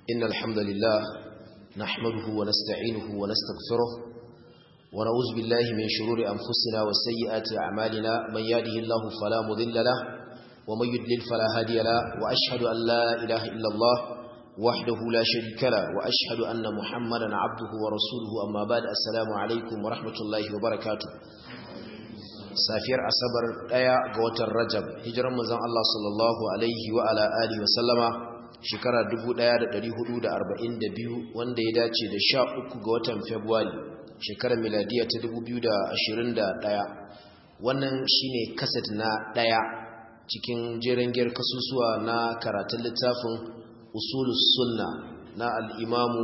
إن الحمد لله نحمده ونستعينه ونستغفره ونعوذ بالله من شرور أنفسنا وسيئات أعمالنا من يهده الله فلا مضل له ومن يضلل فلا هادي له وأشهد أن لا إله إلا الله وحده لا شريك له وأشهد أن محمدا عبده ورسوله أما بعد السلام عليكم ورحمة الله وبركاته safiyar asabar daya ga watan rajab hijiran manzon Allah sallallahu alaihi wa ala alihi wa sallama shekara 1442 wanda ya dace da 13 ga watan february shekarar miladiya ta 2021 wannan shine kaset na daya cikin jerin giyar kasusuwa na karatun littafin usulus sunna na al-imamu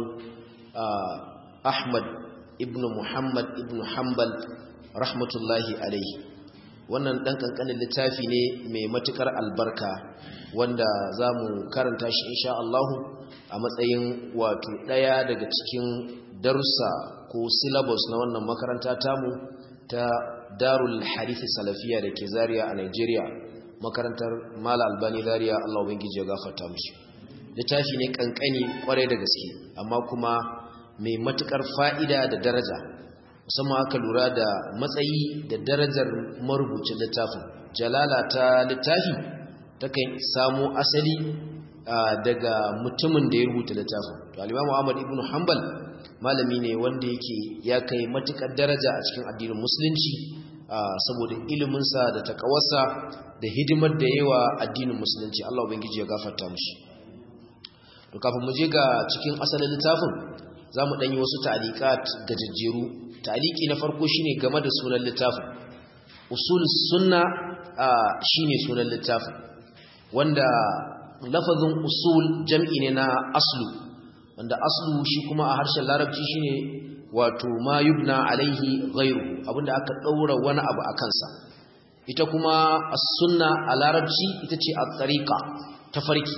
Ahmad ibn Muhammad ibn Hanbal rahmatullahi alaihi wannan dan kankanin littafi ne mai matukar albarka wanda zamu karanta shi insha Allah a matsayin wato daya daga cikin darussa ko syllabus na wannan makaranta tamu ta Darul Harith Salafiya da ke Zaria a Nigeria makarantar Mala Albani Zaria Allah ubangiji ya gafarta mishi littafi ne kankani kwarai da gaske amma kuma mai matukar fa'ida da daraja musamman aka lura da matsayi da darajar marubucin littafin jalala ta littafi takan samu asali daga mutumin da ya rubuta littafin to al-Imam Ahmad ibn Hanbal malami ne wanda yake ya kai matukar daraja a cikin addinin musulunci saboda iliminsa da takawarsa da hidimar da yawa addinin musulunci Allah ubangiji ya gafarta mishi to kafin mu je ga cikin asalin littafin zamu danyi wasu ta'liqat gajejjeru ta'liqi na farko shine game da sunan littafin usul sunna shine sunan littafin wanda lafazin usul jam'i ne na aslu wanda aslu shi kuma a harshen larabci shine wato ma yubna alaihi ghairu abinda aka daura wani abu a kansa ita kuma as-sunna a larabci ita ce at-tariqa tafarki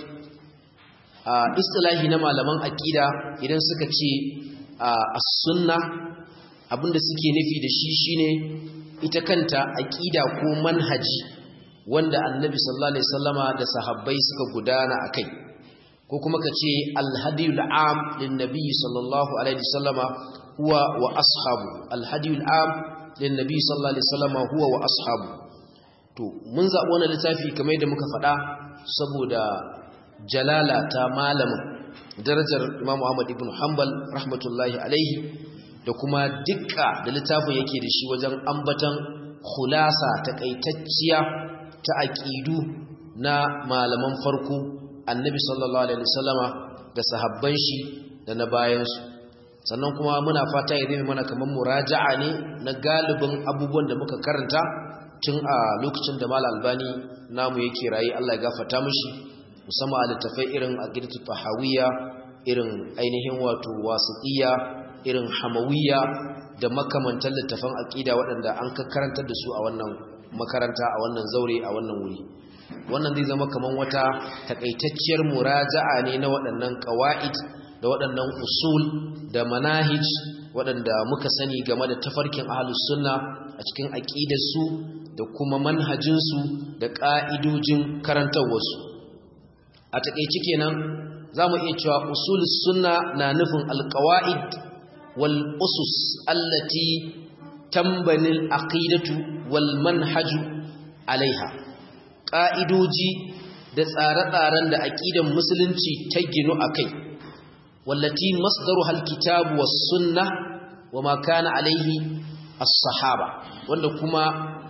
a istilahi na malaman aqida idan suka ce as-sunna abinda suke nufi da shi shine ita kanta aqida ko manhaji wanda annabi sallallahu alaihi wasallama da sahabbai suka gudana akai ko kuma kace al-hadiyul am lin nabiy sallallahu alaihi wasallama huwa wa ashabu al-hadiyul am lin nabiy sallallahu alaihi wasallama huwa wa ashabu to mun zaɓi wannan littafi kamar yadda muka faɗa saboda jalala ta malamin darajar Imam Ahmad ibn Hanbal rahmatullahi alaihi da kuma dukka da littafin yake da shi wajen ambatan khulasa takaitacciya ta aqidu na malaman farko Annabi sallallahu alaihi wasallama da sahabban shi da na bayan su sannan kuma muna fata ya zama mana kaman muraja'a ne na galibin abubuwan da muka karanta tun a lokacin da Mal Albani namu yake rayi Allah ya gafarta mishi musamman a littafai irin aqidatu tahawiyya irin ainihin wato wasiqiyya irin hamawiyya da makamantan littafan aqida waɗanda an karantar da su a wannan makaranta a wannan zaure a wannan wuri wannan zai zama kaman wata takaitacciyar muraja'a ne na waɗannan qawaid da waɗannan usul da manahij waɗanda muka sani game da tafarkin ahlus sunna a cikin aqidarsu da kuma manhajinsu da ƙa'idojin karantarwarsu a taƙaice kenan za mu iya cewa usulus sunna na nufin alƙawa'id wal usus allati tambanil aqidatu wal manhaju alaiha ƙa'idoji da tsare-tsaren da aƙidan musulunci ta ginu a kai wallati masdaru halkitabu was sunna wa ma kana alaihi as-sahaba wanda kuma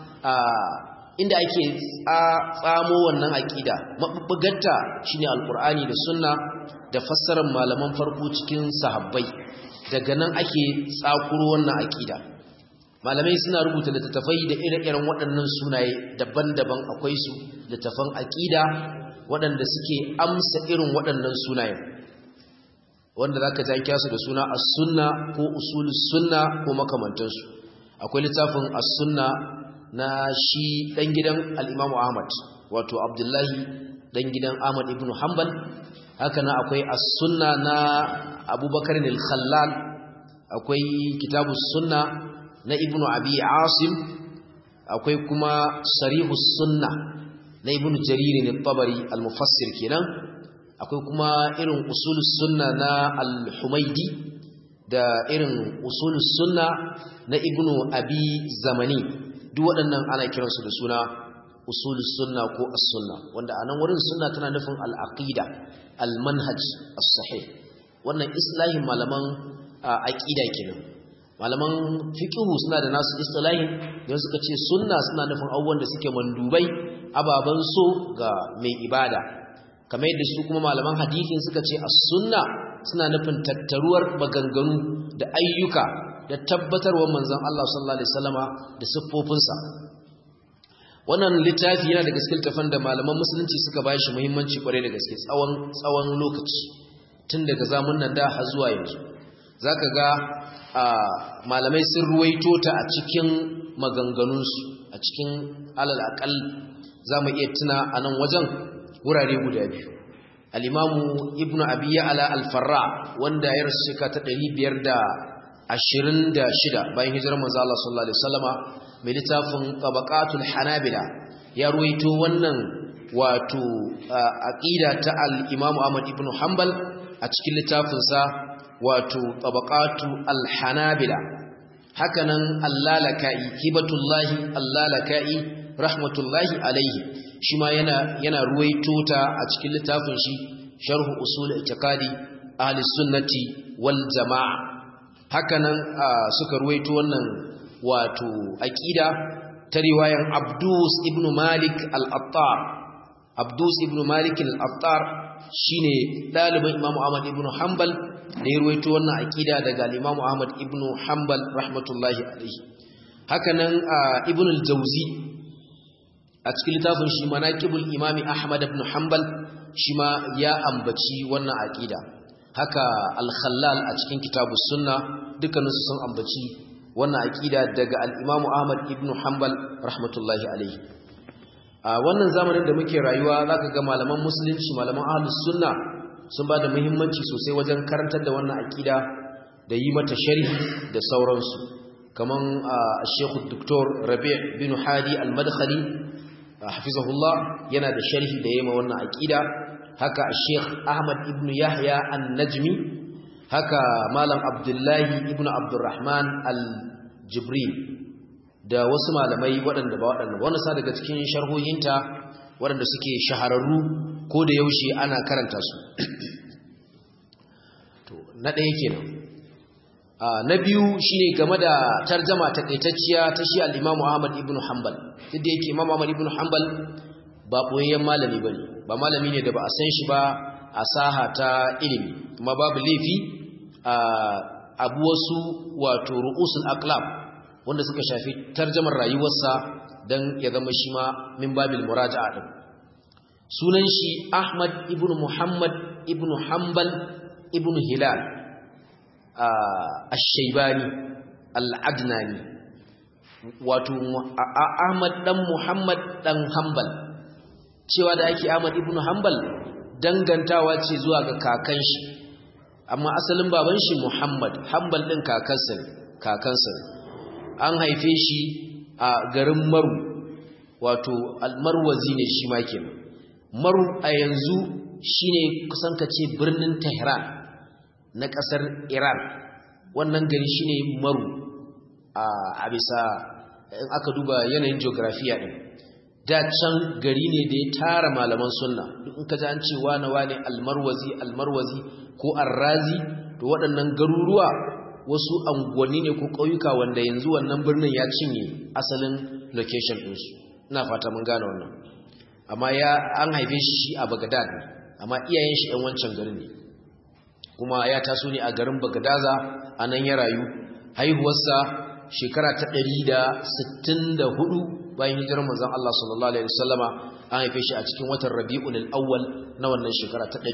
inda ake tsamo wannan aƙida mabubbugarta shine alkur'ani da sunna da fassarar malaman farko cikin sahabbai daga nan ake tsakuro wannan aƙida malamai suna rubuta littattafai da ire-iren waɗannan sunaye daban-daban akwai su littattafan aƙida waɗanda suke amsa irin waɗannan sunayen wanda zaka ji an kiyasu da suna as-sunna ko usulus sunna ko makamantansu akwai littafin as-sunna na shi ɗan gidan al'imamu Ahmad wato Abdullahi ɗan gidan Ahmad ibn Hanbal haka na akwai as-sunna na abubakar al-khallal akwai kitabu sunna na ibn abi asim akwai kuma sarihus sunna na ibn jarir al-tabari al-mufassir kenan akwai kuma irin usulus sunna na al-humaidi da irin usulus sunna na ibnu abi zamani duk waɗannan ana kiransu da suna usulus sunna ko as-sunna wanda anan wurin sunna tana nufin al-aqida al-manhaj as-sahih wannan islahin malaman aqida kenan malaman fiqhu suna da nasu istilahin da suka ce sunna suna nufin abubuwan da suke mandubai ababan so ga mai ibada kamar yadda su kuma malaman hadisin suka ce as-sunna suna nufin tattaruwar maganganu da ayyuka da tabbatarwar manzon Allah sallallahu alaihi wasallama da siffofinsa wannan littafi yana da gaske tafan da malaman musulunci suka ba shi muhimmanci kwarai da gaske tsawon tsawon lokaci tun daga zamun nan da har zuwa yanzu zaka ga malamai sun ruwaito ta a cikin maganganunsu a cikin alal aqal zamu iya tuna a nan wajen wurare guda biyu al-imamu ibnu abi ya'la al-farra wanda ya rasu shekara ta 526 bayan hijirar manzo Allah sallallahu alaihi wasallama mai littafin tabaqatul hanabila ya ruwaito wannan wato aqida ta al-imamu ahmad ibn hanbal a cikin littafinsa wato tabaqatu al-hanabila hakanan allalaka'i hibatullahi allalaka'i rahmatullahi alaihi shi ma yana yana ruwaito ta a cikin littafin shi sharh usul i'tiqadi ahli sunnati wal jamaa hakanan suka ruwaito wannan wato aqida ta riwayan Abdus ibn Malik al-Attar Abdus ibn Malik al-Attar shine dalibin Imam Ahmad ibn Hanbal da ya ruwaito wannan aqida daga Imam Ahmad ibn Hanbal rahmatullahi alaihi hakanan Ibn al-Jawzi a cikin littafin shi Manaqibul Imam Ahmad ibn Hanbal shi ma ya ambaci wannan aqida haka al-Khallal a cikin Kitabus Sunna dukkaninsu sun ambaci wannan aqida daga al-Imam Ahmad ibn Hanbal rahmatullahi alaihi a wannan zamanin da muke rayuwa zaka ga malaman musulunci malaman ahlus sunna sun bada muhimmanci sosai wajen karantar da wannan aqida da yi mata sharhi da sauransu kaman Sheikh Dr. Rabi' bin Hadi al-Madkhali hafizahullah yana da sharhi da yayi wannan aqida haka Sheikh Ahmad ibn Yahya an-Najmi haka Malam Abdullahi ibn Abdurrahman al-Jibril da wasu malamai waɗanda ba waɗanda wani sa daga cikin sharhohinta waɗanda suke shahararru ko da yaushe ana karanta su to na ɗaya kenan na biyu shine game da tarjama takaitacciya ta shi al-Imam Ahmad ibn Hanbal duk da yake Imam Ahmad ibn Hanbal ba boyayyen malami bane ba malami ne da ba a san shi ba a saha ta ilimi kuma babu laifi abu wasu wato ru'usul aqlab wanda suka shafi tarjamar rayuwarsa dan ya zama shi ma min babil muraja'a din sunan shi Ahmad ibn Muhammad ibn Hanbal ibn Hilal ash-Shaybani al-Adnani wato Ahmad dan Muhammad dan Hanbal cewa da ake Ahmad ibn Hanbal dangantawa ce zuwa ga kakan shi amma asalin baban shi Muhammad Hanbal din kakansa kakansa an haife shi a garin Maru wato al-Marwazi ne shi ma kenan Maru a yanzu shine kusan kace birnin Tehran na kasar Iran wannan gari shine Maru a bisa in aka duba yanayin geographiya din da can gari ne da ya tara malaman sunna duk in ka ji an ce wane wane almarwazi almarwazi ko arrazi to waɗannan garuruwa wasu anguwanni ne ko ƙauyuka wanda yanzu wannan birnin ya cinye asalin location ɗinsu ina fata mun gane wannan amma ya an haife shi a Baghdad amma iyayen shi ɗan wancan garin ne kuma ya taso ne a garin Bagadaza a nan ya rayu haihuwarsa shekara ta ɗari da sittin da hudu bayan hijirar manzon Allah sallallahu alaihi wasallama an haife shi a cikin watan Rabiul Awwal na wannan shekara ta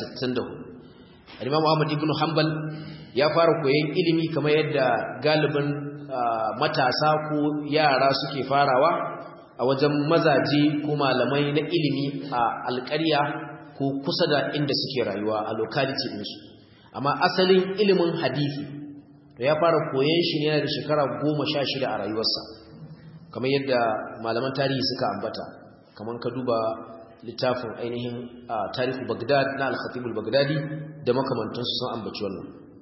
164 Imam Ahmad ibn Hanbal ya fara koyon ilimi kamar yadda galibin matasa ko yara suke farawa a wajen mazaje ko malamai na ilimi a alƙarya ko kusa da inda suke rayuwa a locality ɗinsu amma asalin ilimin hadisi ya fara koyon shi ne da shekara goma sha shida a rayuwarsa kamar yadda malaman tarihi suka ambata kamar ka duba littafin ainihin tarihu bagdad na al-khatibul bagdadi da makamantansu sun ambaci wannan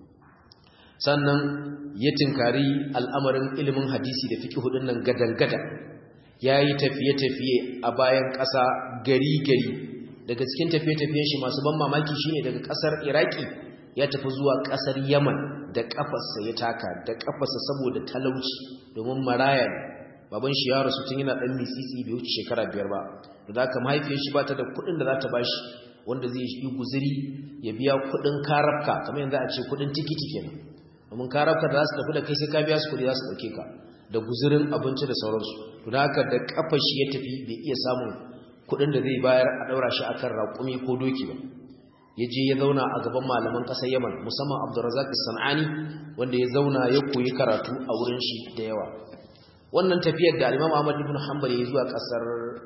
sannan ya tinkari al'amarin ilimin hadisi da fiqh hudun nan gadan-gadan yayi tafiye-tafiye a bayan ƙasa gari-gari daga cikin tafiye-tafiyen shi masu ban mamaki shine daga ƙasar iraki ya tafi zuwa ƙasar yaman da ƙafarsa ya taka da ƙafarsa saboda talauci domin maraya ne baban shi ya rasu tun yana ɗan mitsitsi bai wuce shekara biyar ba da haka mahaifiyar shi ba ta da kuɗin da za ta bashi wanda zai yi guziri ya biya kuɗin karafka kamar yanzu a ce kuɗin tikiti kenan domin karafka da za su tafi da kai sai ka biya su kuɗi za su ɗauke ka da guzirin abinci da sauransu to da haka da ƙafar shi ya tafi bai iya samun kuɗin da zai bayar a ɗaura shi akan raƙumi ko doki ba ya je ya zauna a gaban malaman ƙasar yaman musamman abdurrazak san'ani wanda ya zauna ya koyi karatu a wurin shi da yawa wannan tafiyar da Imam Ahmad ibn Hanbal ya zuwa kasar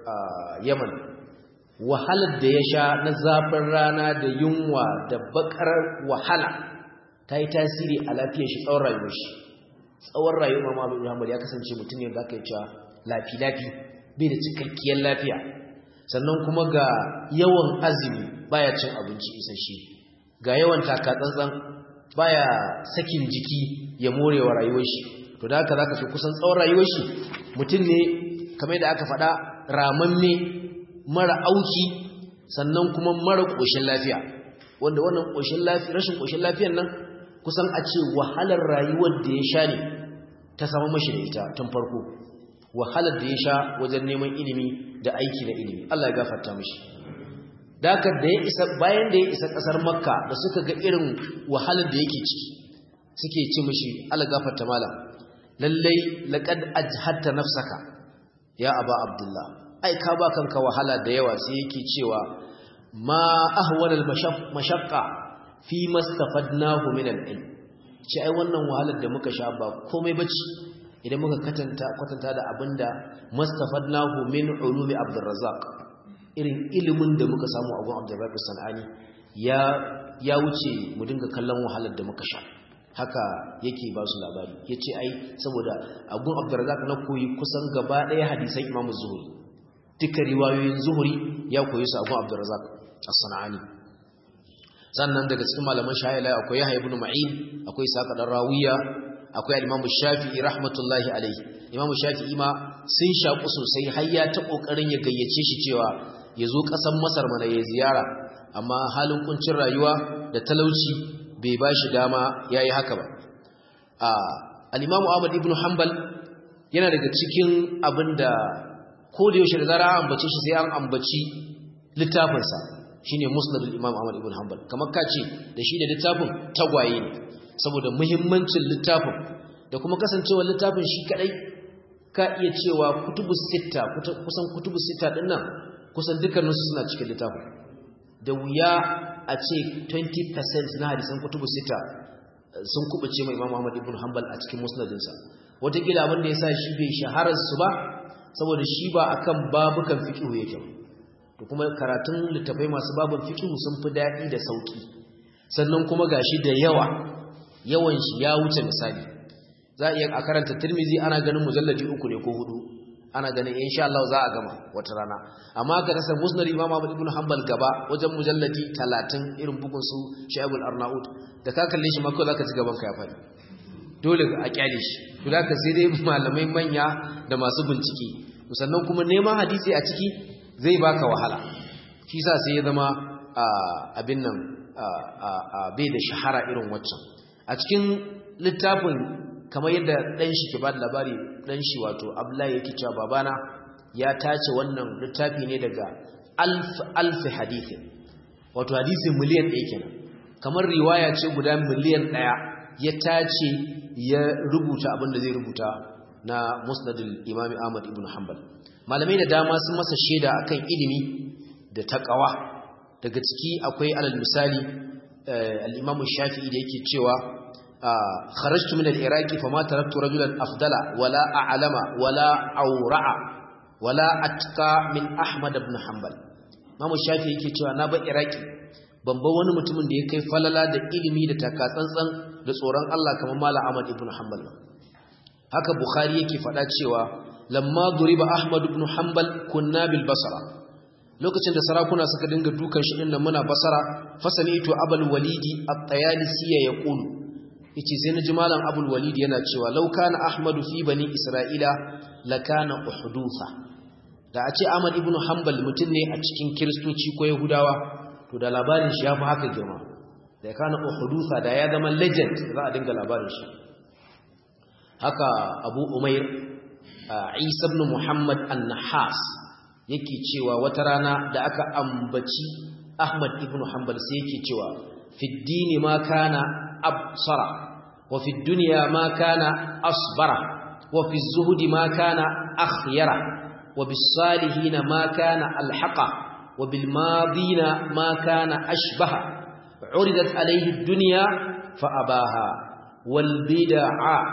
Yaman wahalar da ya sha na zafin rana da yunwa da bakar wahala ta yi tasiri a lafiyar shi tsawon rayuwar shi tsawon rayuwar Imam Ahmad ibn Hanbal ya kasance mutum ne da aka yi cewa lafi lafi bai da cikakkiyar lafiya sannan kuma ga yawan azumi baya cin abinci isasshe ga yawan takatsantsan baya sakin jiki ya morewa rayuwar shi to da haka zaka fi kusan tsawon rayuwar shi mutum ne kamar da aka faɗa ramamme mara auki sannan kuma mara ƙoshin lafiya wanda wannan ƙoshin lafiya rashin ƙoshin lafiyar nan kusan a ce wahalar rayuwar da ya sha ne ta samu mashi da ita tun farko wahalar da ya sha wajen neman ilimi da aiki na ilimi Allah ya gafarta mashi da haka da ya isa bayan da ya isa ƙasar makka da suka ga irin wahalar da yake ciki suke ci mashi Allah gafarta malam lallai laqad ajhatta nafsaka ya aba abdullah ai ka ba kanka wahala da yawa sai yake cewa ma ahwal al mashaqqa fi mastafadnahu min al ilm ce ai wannan wahalar da muka sha ba komai bace idan muka katanta kwatanta da abinda mastafadnahu min ulumi abdurrazzaq irin ilimin da muka samu a gun abdurrazzaq sanani ya ya wuce mu dinga kallon wahalar da muka sha haka yake ba su labari ya ce ai saboda abun abdurazak na koyi kusan gaba ɗaya hadisan imamu zuhuri duka riwayoyin zuhuri ya koyi su abun abdurazak a sana'ani sannan daga cikin malaman shahila akwai yahya ibn ma'in akwai saka dan rawiya akwai al-imamu shafi'i rahmatullahi alaihi imamu shafi'i ma sun shaku sosai har ya ta kokarin ya gayyace shi cewa ya zo ƙasar masar mana ya ziyara amma halin kuncin rayuwa da talauci bai ba shi dama ya yi haka ba al'imamu ahmad ibn hanbal yana daga cikin abin da ko da yaushe da zara an ambace shi sai an ambaci littafinsa shi ne musnadul imam ahmad ibn hanbal kamar ka ce da shi da littafin tagwaye ne saboda muhimmancin littafin da kuma kasancewar littafin shi kadai ka iya cewa kutubu sita kusan kutubu sita din nan kusan dukkaninsu suna cikin littafin da wuya a ce 20% na hadisan kutubu sita sun kubuce mai Imam Ahmad ibn Hanbal a cikin musnadinsa wataƙila abin da ya sa shi bai shaharar su ba saboda shi ba akan babukan fiqh yake to kuma karatun littafai masu babun fiqh sun fi daɗi da sauki sannan kuma gashi da yawa yawan shi ya wuce misali za a iya a karanta Tirmidhi ana ganin mujalladi uku ne ko hudu ana ganin insha Allah za a gama wata rana amma ka rasa musnad Imam Ahmad ibn Hanbal gaba wajen mujalladi 30 irin bugun su Shaibul Arnaud da ka kalle shi mako zaka ci gaban ka ya fadi dole a kyale shi to zaka sai dai malamai manya da masu bincike sannan kuma neman hadisi a ciki zai baka wahala shi yasa sai ya zama abin nan bai da shahara irin waccan a cikin littafin kamar yadda ɗan shi ke ba da labari ɗan shi wato abdullahi yake cewa babana ya tace wannan littafi ne daga alf alf hadisi wato hadisi miliyan ɗaya kenan kamar riwaya ce guda miliyan ɗaya ya tace ya rubuta abin da zai rubuta na musnadul imami ahmad ibn hanbal malamai da dama sun masa shaida akan ilimi da taqwa daga ciki akwai alal misali al-imam shafi'i da yake cewa خرجت من العراق فما تركت رجلا أفضل ولا أعلم ولا أورع ولا أتقى من أحمد بن حنبل Mamu Shafi yake cewa na ba Iraki ban ba wani mutumin da ya kai falala da ilimi da takatsantsan da tsoron Allah kamar Malam Ahmad ibn Hanbal haka Bukhari yake faɗa cewa lamma duriba Ahmad ibn Hanbal kunna bil Basra lokacin da sarakuna suka dinga dukan shi dinnan muna basara fasani ito abul walidi at-tayalisi ya yaqulu yace sai naji malam abul walid yana cewa law kana ahmadu fi bani isra'ila lakana uhdutha da a ce ahmad ibn hanbal mutum ne a cikin kiristoci ko yahudawa to da labarin shi yafi haka girma da kana uhdutha da ya zama legend za a dinga labarin shi haka abu umair isa ibn muhammad an-nahas yake cewa wata rana da aka ambaci ahmad ibn hanbal sai yake cewa fi dini ma kana absara wa fi dunya ma kana asbara wa fi zuhdi ma kana akhyara wa bis salihin ma kana alhaqa wa bil madina ma kana ashbaha uridat alayhi ad-dunya fa abaha wal bid'a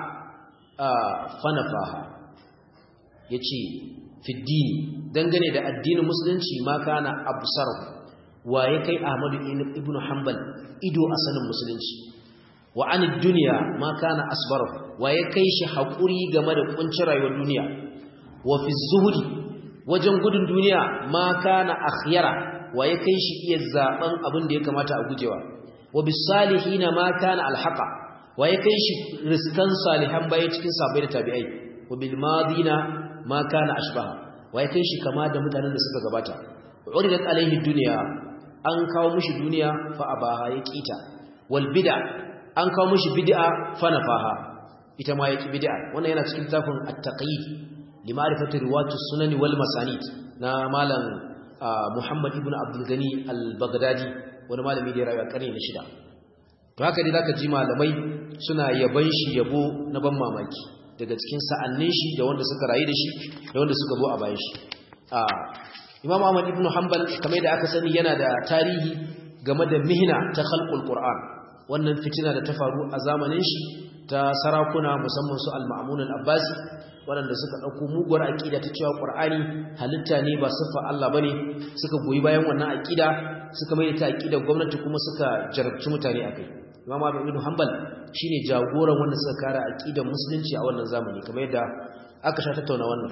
fanafaha yace fi dini dangane da addinin musulunci ma kana absar waye kai Ahmadu ibn Hanbal ido asalin musulunci wa anid dunya ma kana asbar waye kai shi hakuri game da kuncin rayuwar duniya wa fi zuhudi wajen gudun duniya ma kana akhyara waye kai shi iya zaben abin da ya kamata a gujewa wa bis salihin ma kana alhaqa waye kai shi riskan salihan baye cikin sabai da tabi'ai wa bil madina ma kana ashbaha waye kai shi kama da mutanen da suka gabata uridat alaihi dunya an kawo mishi duniya fa abaha ya kita wal bid'a an kawo mishi bid'a fa nafaha ita ma yaki bid'a wannan yana cikin tafin at-taqyid li ma'rifati riwayatus sunan wal masanid na malam Muhammad ibn Abdul Gani al-Baghdadi wani malami da ya rayu a karni na shida to haka dai zaka ji malamai suna yaban shi yabo na ban mamaki daga cikin sa'annin shi da wanda suka rayu da shi da wanda suka zo a bayan shi Imam Ahmad ibn Hanbal kamar da aka sani yana da tarihi game da mihna ta khalqul Qur'an wannan fitina da ta faru a zamanin shi ta sarakuna musamman su al-Ma'mun al-Abbasi waɗanda suka ɗauko muguwar aƙida ta cewa Qur'ani halitta ne ba siffa Allah bane suka goyi bayan wannan aƙida suka mai ta aƙidar gwamnati kuma suka jarabci mutane akai Imam Ahmad ibn Hanbal shine jagoran wanda suka kare aqidar musulunci a wannan zamani kamar yadda aka sha tattauna wannan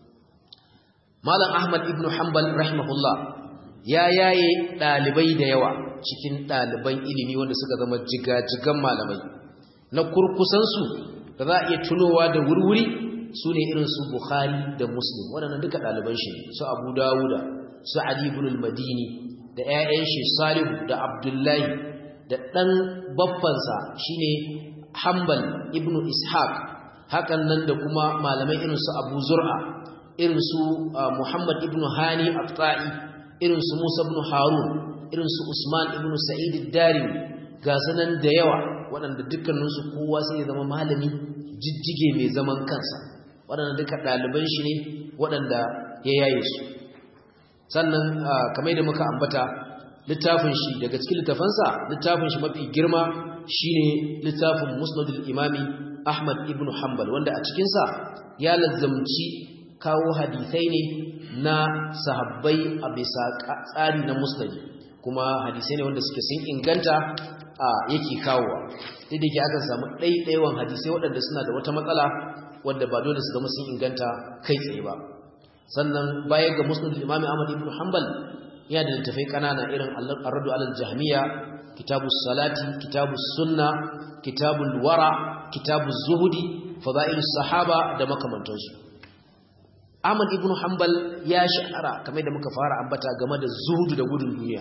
Malam Ahmad ibn Hanbal rahimahullah ya yaye dalibai da yawa cikin daliban ilimi wanda suka zama jigajigan malamai na kurkusan su da za a iya tunowa da wurwuri sune irin su Bukhari da Muslim waɗannan duka daliban shi su Abu Dawuda su Ali ibn al-Madini da ƴaƴan shi Salihu da Abdullahi da ɗan baffansa shine Hanbal ibn Ishaq hakan nan da kuma malamai irin su Abu Zur'a irin su Muhammad ibn Hani At-Ta'i irin su Musa ibn Harun irin su Usman ibn Sa'id ad-Darimi ga sanan da yawa waɗanda dukkanin su kowa sai ya zama malami jijjige mai zaman kansa waɗanda duka ɗaliban shi ne waɗanda ya yaye su sannan kamar da muka ambata littafin shi daga cikin littafansa littafin shi mafi girma shine littafin musnadul imami ahmad ibn hanbal wanda a cikinsa ya lazzamci kawo hadisai ne na sahabbai a bisa tsari na musnadi kuma hadisai ne wanda suke sun inganta a yake kawowa duk da ke aka samu ɗaiɗaiwan hadisai waɗanda suna da wata matsala wadda ba dole su zama sun inganta kai tsaye ba sannan baya ga musnadul imami ahmad ibn hanbal yana da littafai kanana irin ar-raddu alal jahmiya kitabus salati kitabus sunna kitabul wara kitabuz zuhudi fadailus sahaba da makamantansu Ahmad ibn Hanbal ya shahara kamar da muka fara ambata game da zuhudu da gudun duniya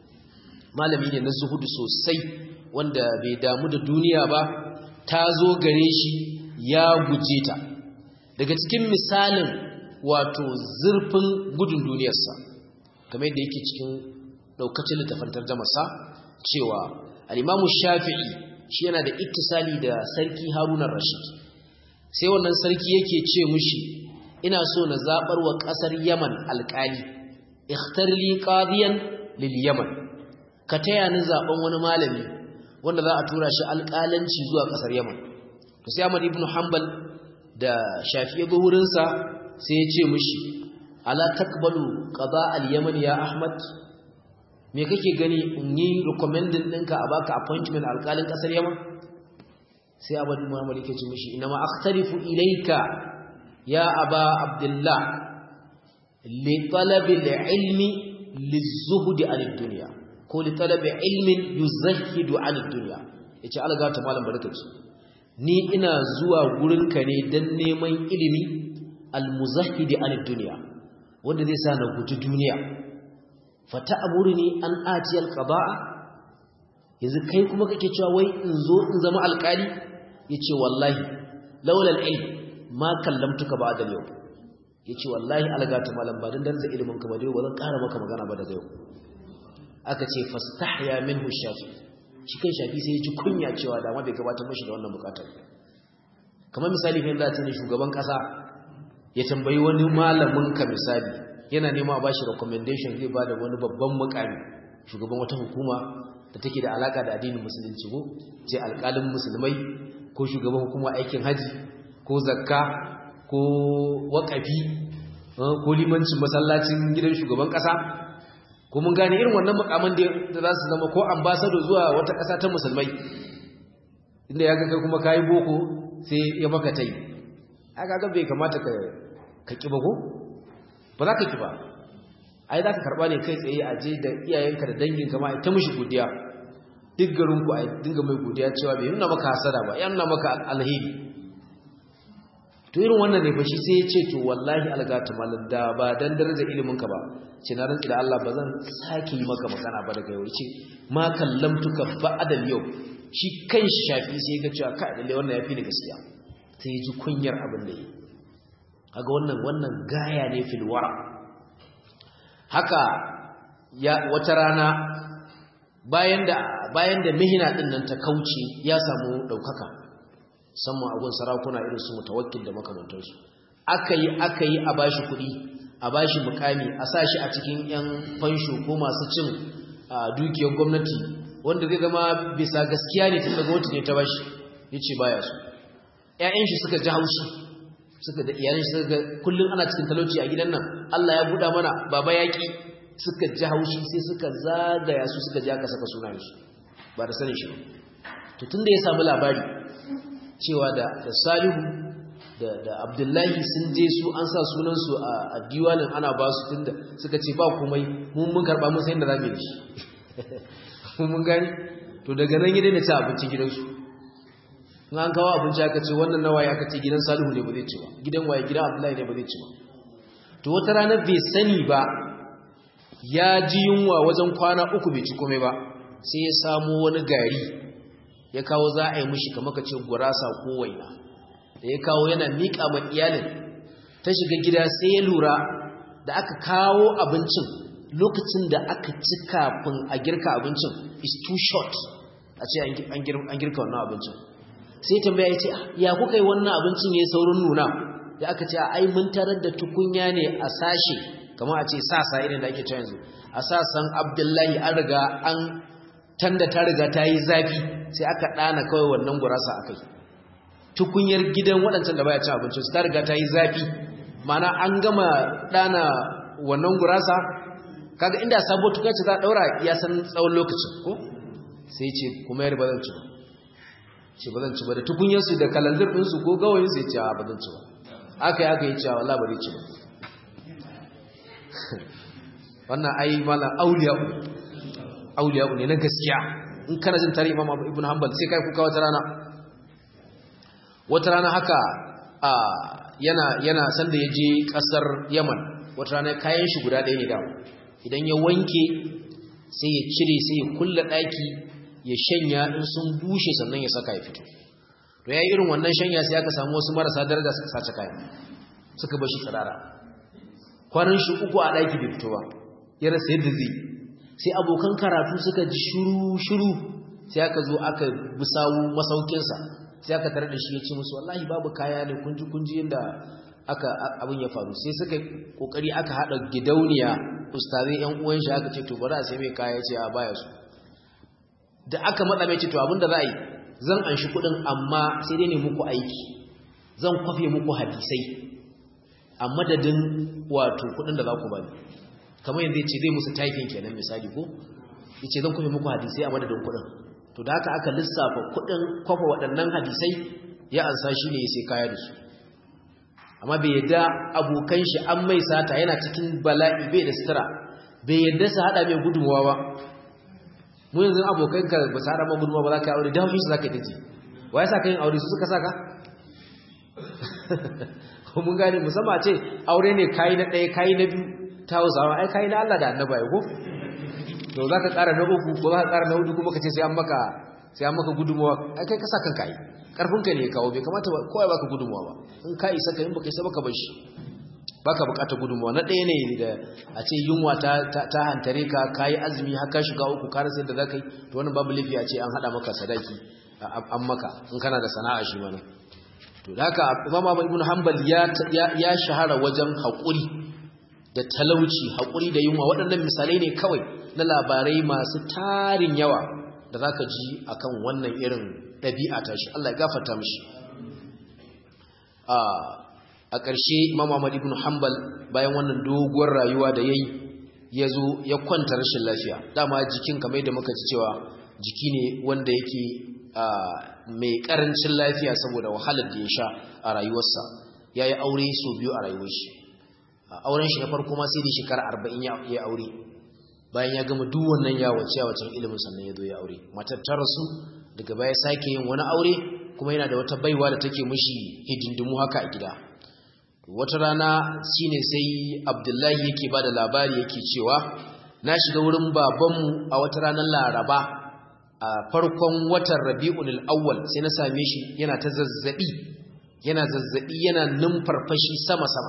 malami ne na zuhudu sosai wanda bai damu da duniya ba ta zo gare shi ya guje ta daga cikin misalin wato zurfin gudun duniyarsa kamar yadda yake cikin daukacin littafin tarjamasa cewa al-Imamu Shafi'i shi yana da ittisali da sarki Haruna Rashid sai wannan sarki yake ce mushi ina so na zabar wa kasar Yaman alƙali ikhtar li qadiyan lil Yaman ka taya ni zaben wani malami wanda za a tura shi alƙalanci zuwa kasar Yaman to sai Ahmad ibn Hanbal da Shafi'i ga wurinsa sai ya ce mushi ala takbalu qada al-yaman ya ahmad me kake gani in yi recommending ɗinka a baka appointment alƙalin ƙasar yaman sai abu muhammad yake ce mishi ina ma akhtarifu ilayka ya aba abdullah li talab al-ilmi lizuhudi anid dunya ko li talabi ilmin yuzahhidu anid dunya yace alga ta malam barkaci ni ina zuwa gurinka ne dan neman ilimi almuzahhidi anid dunya wanda zai sa na guji duniya fata amurni an ati alqada'a yanzu kai kuma kake cewa wai in zo in zama alƙali yace wallahi laula alilm ma kallamtuka ba'da yau yace wallahi algata malam ba dan darza ilimin ka ba dai bazan ƙara maka magana ba daga yau aka ce fastahya minhu shafi cikin shafi sai ya ji kunya cewa da ma bai gabatar mashi da wannan bukatar kamar misali fa yanzu a ce shugaban kasa ya tambayi wani malamin ka misali yana nema a bashi recommendation zai bada wani babban mukami shugaban wata hukuma da take da alaka da addinin musulunci ko ce alƙalin musulmai ko shugaban hukuma aikin haji ko zakka ko waƙafi ko limancin masallacin gidan shugaban ƙasa ko mun gane irin wannan mukaman da za su zama ko ambassador zuwa wata ƙasa ta musulmai inda ya ga kai kuma kayi boko sai ya maka tai aka ga bai kamata ka ka kiba ko ba za ka kiba ai za ka karba ne kai tsaye a je da iyayenka da danginka ma ta mishi godiya duk garin ku ai dinga mai godiya cewa bai nuna maka hasada ba ya nuna maka alheri to irin wannan ne fa shi sai ya ce to wallahi algata malam da ba dan daraja ilimin ka ba ce na rantsi da Allah ba zan sake yi maka magana ba daga yau ce ma kallamtuka ba'da yau shi kan shafi sai ga cewa kai lalle wannan yafi ni gaskiya sai ya ji kunyar abin da yi kaga wannan wannan gaya ne fil wara haka ya wata rana bayan da bayan da mihina din nan ta kauce ya samu daukaka musamman agun sarakuna irin su mutawakkil da makamantansu akayi akayi a bashi kuɗi a bashi mukami a sashi a cikin yan fansho ko masu cin dukiyar gwamnati wanda zai zama bisa gaskiya ne tun daga wata ne ta bashi yace baya so ƴaƴan shi suka ji haushi suka da iyalan shi suka kullun ana cikin talauci a gidan nan Allah ya buɗa mana baba yaki suka ji haushi sai suka zagaya su suka ji aka saka sunan shi ba da sanin shi ba to tunda ya samu labari cewa da da Salihu da da Abdullahi sun je su an sa sunan su a diwanin ana ba su tunda suka ce ba komai mun mun karba mun sai da zamu yi shi mun gani to daga nan ya daina ci abincin gidansu in an kawo abinci aka ce wannan na waye aka ce gidan Salihu ne ba zai ci ba gidan waye gidan Abdullahi ne ba zai ci ba to wata rana bai sani ba ya ji yunwa wajen kwana uku bai ci komai ba sai ya samu wani gari ya kawo za a yi mishi kamar ka ce gurasa ko waina da ya kawo yana miƙa ma iyalin ta shiga gida sai ya lura da aka kawo abincin lokacin da aka ci kafin a girka abincin is too short a ce an girka wannan abincin sai tambaya ya ce ya kuka yi wannan abincin ya yi saurin nuna da aka ce ai mun tarar da tukunya ne a sashe kamar a ce sasa irin da ake cewa yanzu a sasan abdullahi an riga an tanda ta riga ta yi zafi sai aka ɗana kawai wannan gurasa a kai tukunyar gidan waɗancan da baya cin abinci su ta riga ta yi zafi mana an gama ɗana wannan gurasa kaga inda sabo tuka ce za a ɗaura ya san tsawon lokacin ko sai ce kuma yar ba zan ci ba ce ba zan ci ba da tukunyarsu da kalanzir ɗinsu ko gawayinsu ya ce ba zan ci ba aka yi aka yi cewa Allah ba zai ci ba wannan ai malam auliya'u auliya'u ne na gaskiya in kana jin tarihi Imam Ibn Hanbal sai kai kuka wata rana wata rana haka a yana yana sanda yaje kasar Yaman wata rana kayan shi guda ɗaya ne da idan ya wanke sai ya cire sai ya kulla daki ya shanya in sun bushe sannan ya saka ya fito to yayi irin wannan shanya sai aka samu wasu marasa daraja suka sace kayan suka bar shi tsirara kwanan shi uku a daki bai fito ba ya rasa yadda zai sai abokan karatu suka ji shuru-shuru sai aka zo aka bisawu masaukinsa sai aka tare da shi ya ce musu wallahi babu kaya ne kunji-kunji yadda aka abin ya faru sai suka kokari aka haɗa gidauniya ustazai yan uwan shi aka ce to bari a sai mai kaya ce a baya su da aka matsa mai ce to abin da za a yi zan anshi kuɗin amma sai dai ne muku aiki zan kwafe muku hadisai a madadin wato kuɗin da za ku bani kamar yanzu ya ce zai musu taifin kenan misali ko ya ce zan kwafe muku hadisai a madadin kuɗin to da haka aka lissafa kuɗin kwafa waɗannan hadisai ya ansa shi ne ya sai kaya da su amma bai yadda abokan shi an mai sata yana cikin bala'i bai da sutura bai yadda su hada mai gudunmuwa ba mu yanzu abokanka ba su hada ma gudunmuwa ba za ka yi aure don shi za ka yi ta ji wa ya sa ka yin aure su suka saka ko mun gane musamman ce aure ne kayi na ɗaya kayi na biyu ta hausawa ai kayi na Allah da annaba ya ko to za ka ƙara na uku ko za ka ƙara na hudu kuma ka ce sai an maka sai an maka gudunmuwa ai kai ka sa kanka yi ƙarfinka ne ya kawo bai kamata kowa ya baka gudunmuwa ba in ka isa ka in baka isa baka bar shi baka bukatar gudunmuwa na ɗaya ne da a ce yunwa ta ta hantare ka kayi azumi har ka shiga uku ka rasa yadda zaka yi to wannan babu laifi a ce an hada maka sadaki an maka in kana da sana'a shi mana to da haka Imam Ahmad ibn Hanbal ya ya shahara wajen haƙuri da talauci haƙuri da yunwa waɗannan misalai ne kawai na labarai masu tarin yawa da zaka ji akan wannan irin ɗabi'a ta shi Allah ya gafarta mishi a ƙarshe Imam Ahmad ibn Hanbal bayan wannan doguwar rayuwa da yayi yazo ya kwanta rashin lafiya dama jikin kamar yadda muka ji cewa jiki ne wanda yake mai karancin lafiya saboda wahalar da ya sha a rayuwarsa yayi aure so biyu a rayuwar shi auren shi na farko ma sai da shekara 40 ya aure bayan ya gama duk wannan yawace yawacin ilimin sannan ya zo ya aure matar ta rasu daga baya sake yin wani aure kuma yana da wata baiwa da take mishi hidindimu haka a gida wata rana shine sai abdullahi yake bada labari yake cewa na shiga wurin babanmu a wata ranar laraba a farkon watan rabi'ul awwal sai na same shi yana ta zazzabi yana zazzabi yana numfarfashi sama sama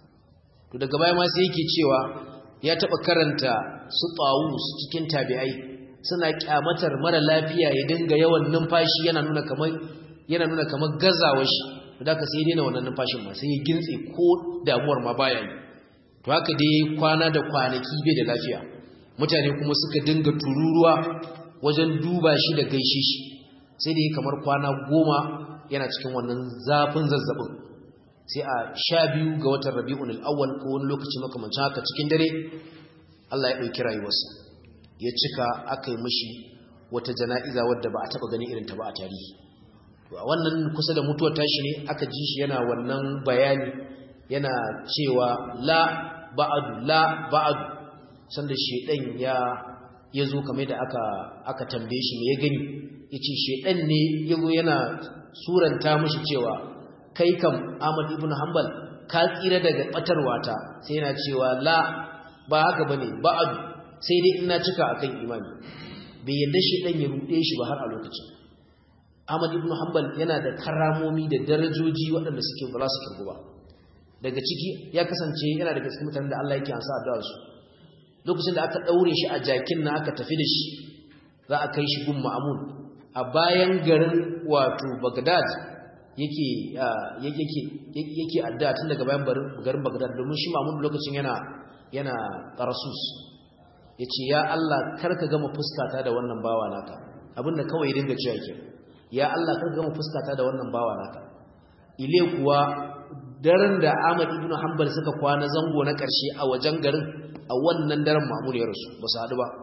to daga baya ma sai yake cewa ya taba karanta su tawus cikin tabi'ai suna kyamatar mara lafiya ya dinga yawan numfashi yana nuna kamar yana nuna kamar gazawar shi da ka sai daina wannan numfashin ma sai ya gintse ko damuwar ma baya yi to haka dai kwana da kwanaki bai da lafiya mutane kuma suka dinga tururuwa wajen duba shi da gaishe shi sai da kamar kwana goma yana cikin wannan zafin zazzabin sai a sha biyu ga watan rabi'un al'awwal ko wani lokaci makamancin haka cikin dare Allah ya ɗauki rayuwarsa ya cika aka yi mashi wata jana'iza wadda ba a taɓa gani irin ta ba a tarihi a wannan kusa da mutuwar tashi ne aka ji shi yana wannan bayani yana cewa la ba'adu la ba'adu sanda shedan ya yazo kamar da aka aka tambaye shi me ya gani yace shedan ne yazo yana suranta mishi cewa kai kam Ahmad ibn Hanbal ka tsira daga batarwata sai yana cewa la ba haka bane ba'adu sai dai ina cika akan imani bai yadda shedan ya rude shi ba har a lokacin Ahmad ibn Hanbal yana da karamomi da darajoji waɗanda suke ba su kirgu ba daga ciki ya kasance yana daga cikin mutanen da Allah yake ansa addu'ar su lokacin da aka daure shi a jakin na aka tafi da shi za a kai shi gun Ma'mun a bayan garin wato Baghdad yake yake yake addu'a tun daga bayan garin Baghdad domin shi Ma'mun lokacin yana yana Tarasus yace ya Allah karka gama fuskata da wannan bawa naka abinda kawai ya dinga cewa kenan ya Allah kar gama fuskata da wannan bawa naka ile kuwa daren da Ahmad ibn Hanbal suka kwana zango na ƙarshe a wajen garin a wannan daren Ma'mun ya rasu ba su haɗu ba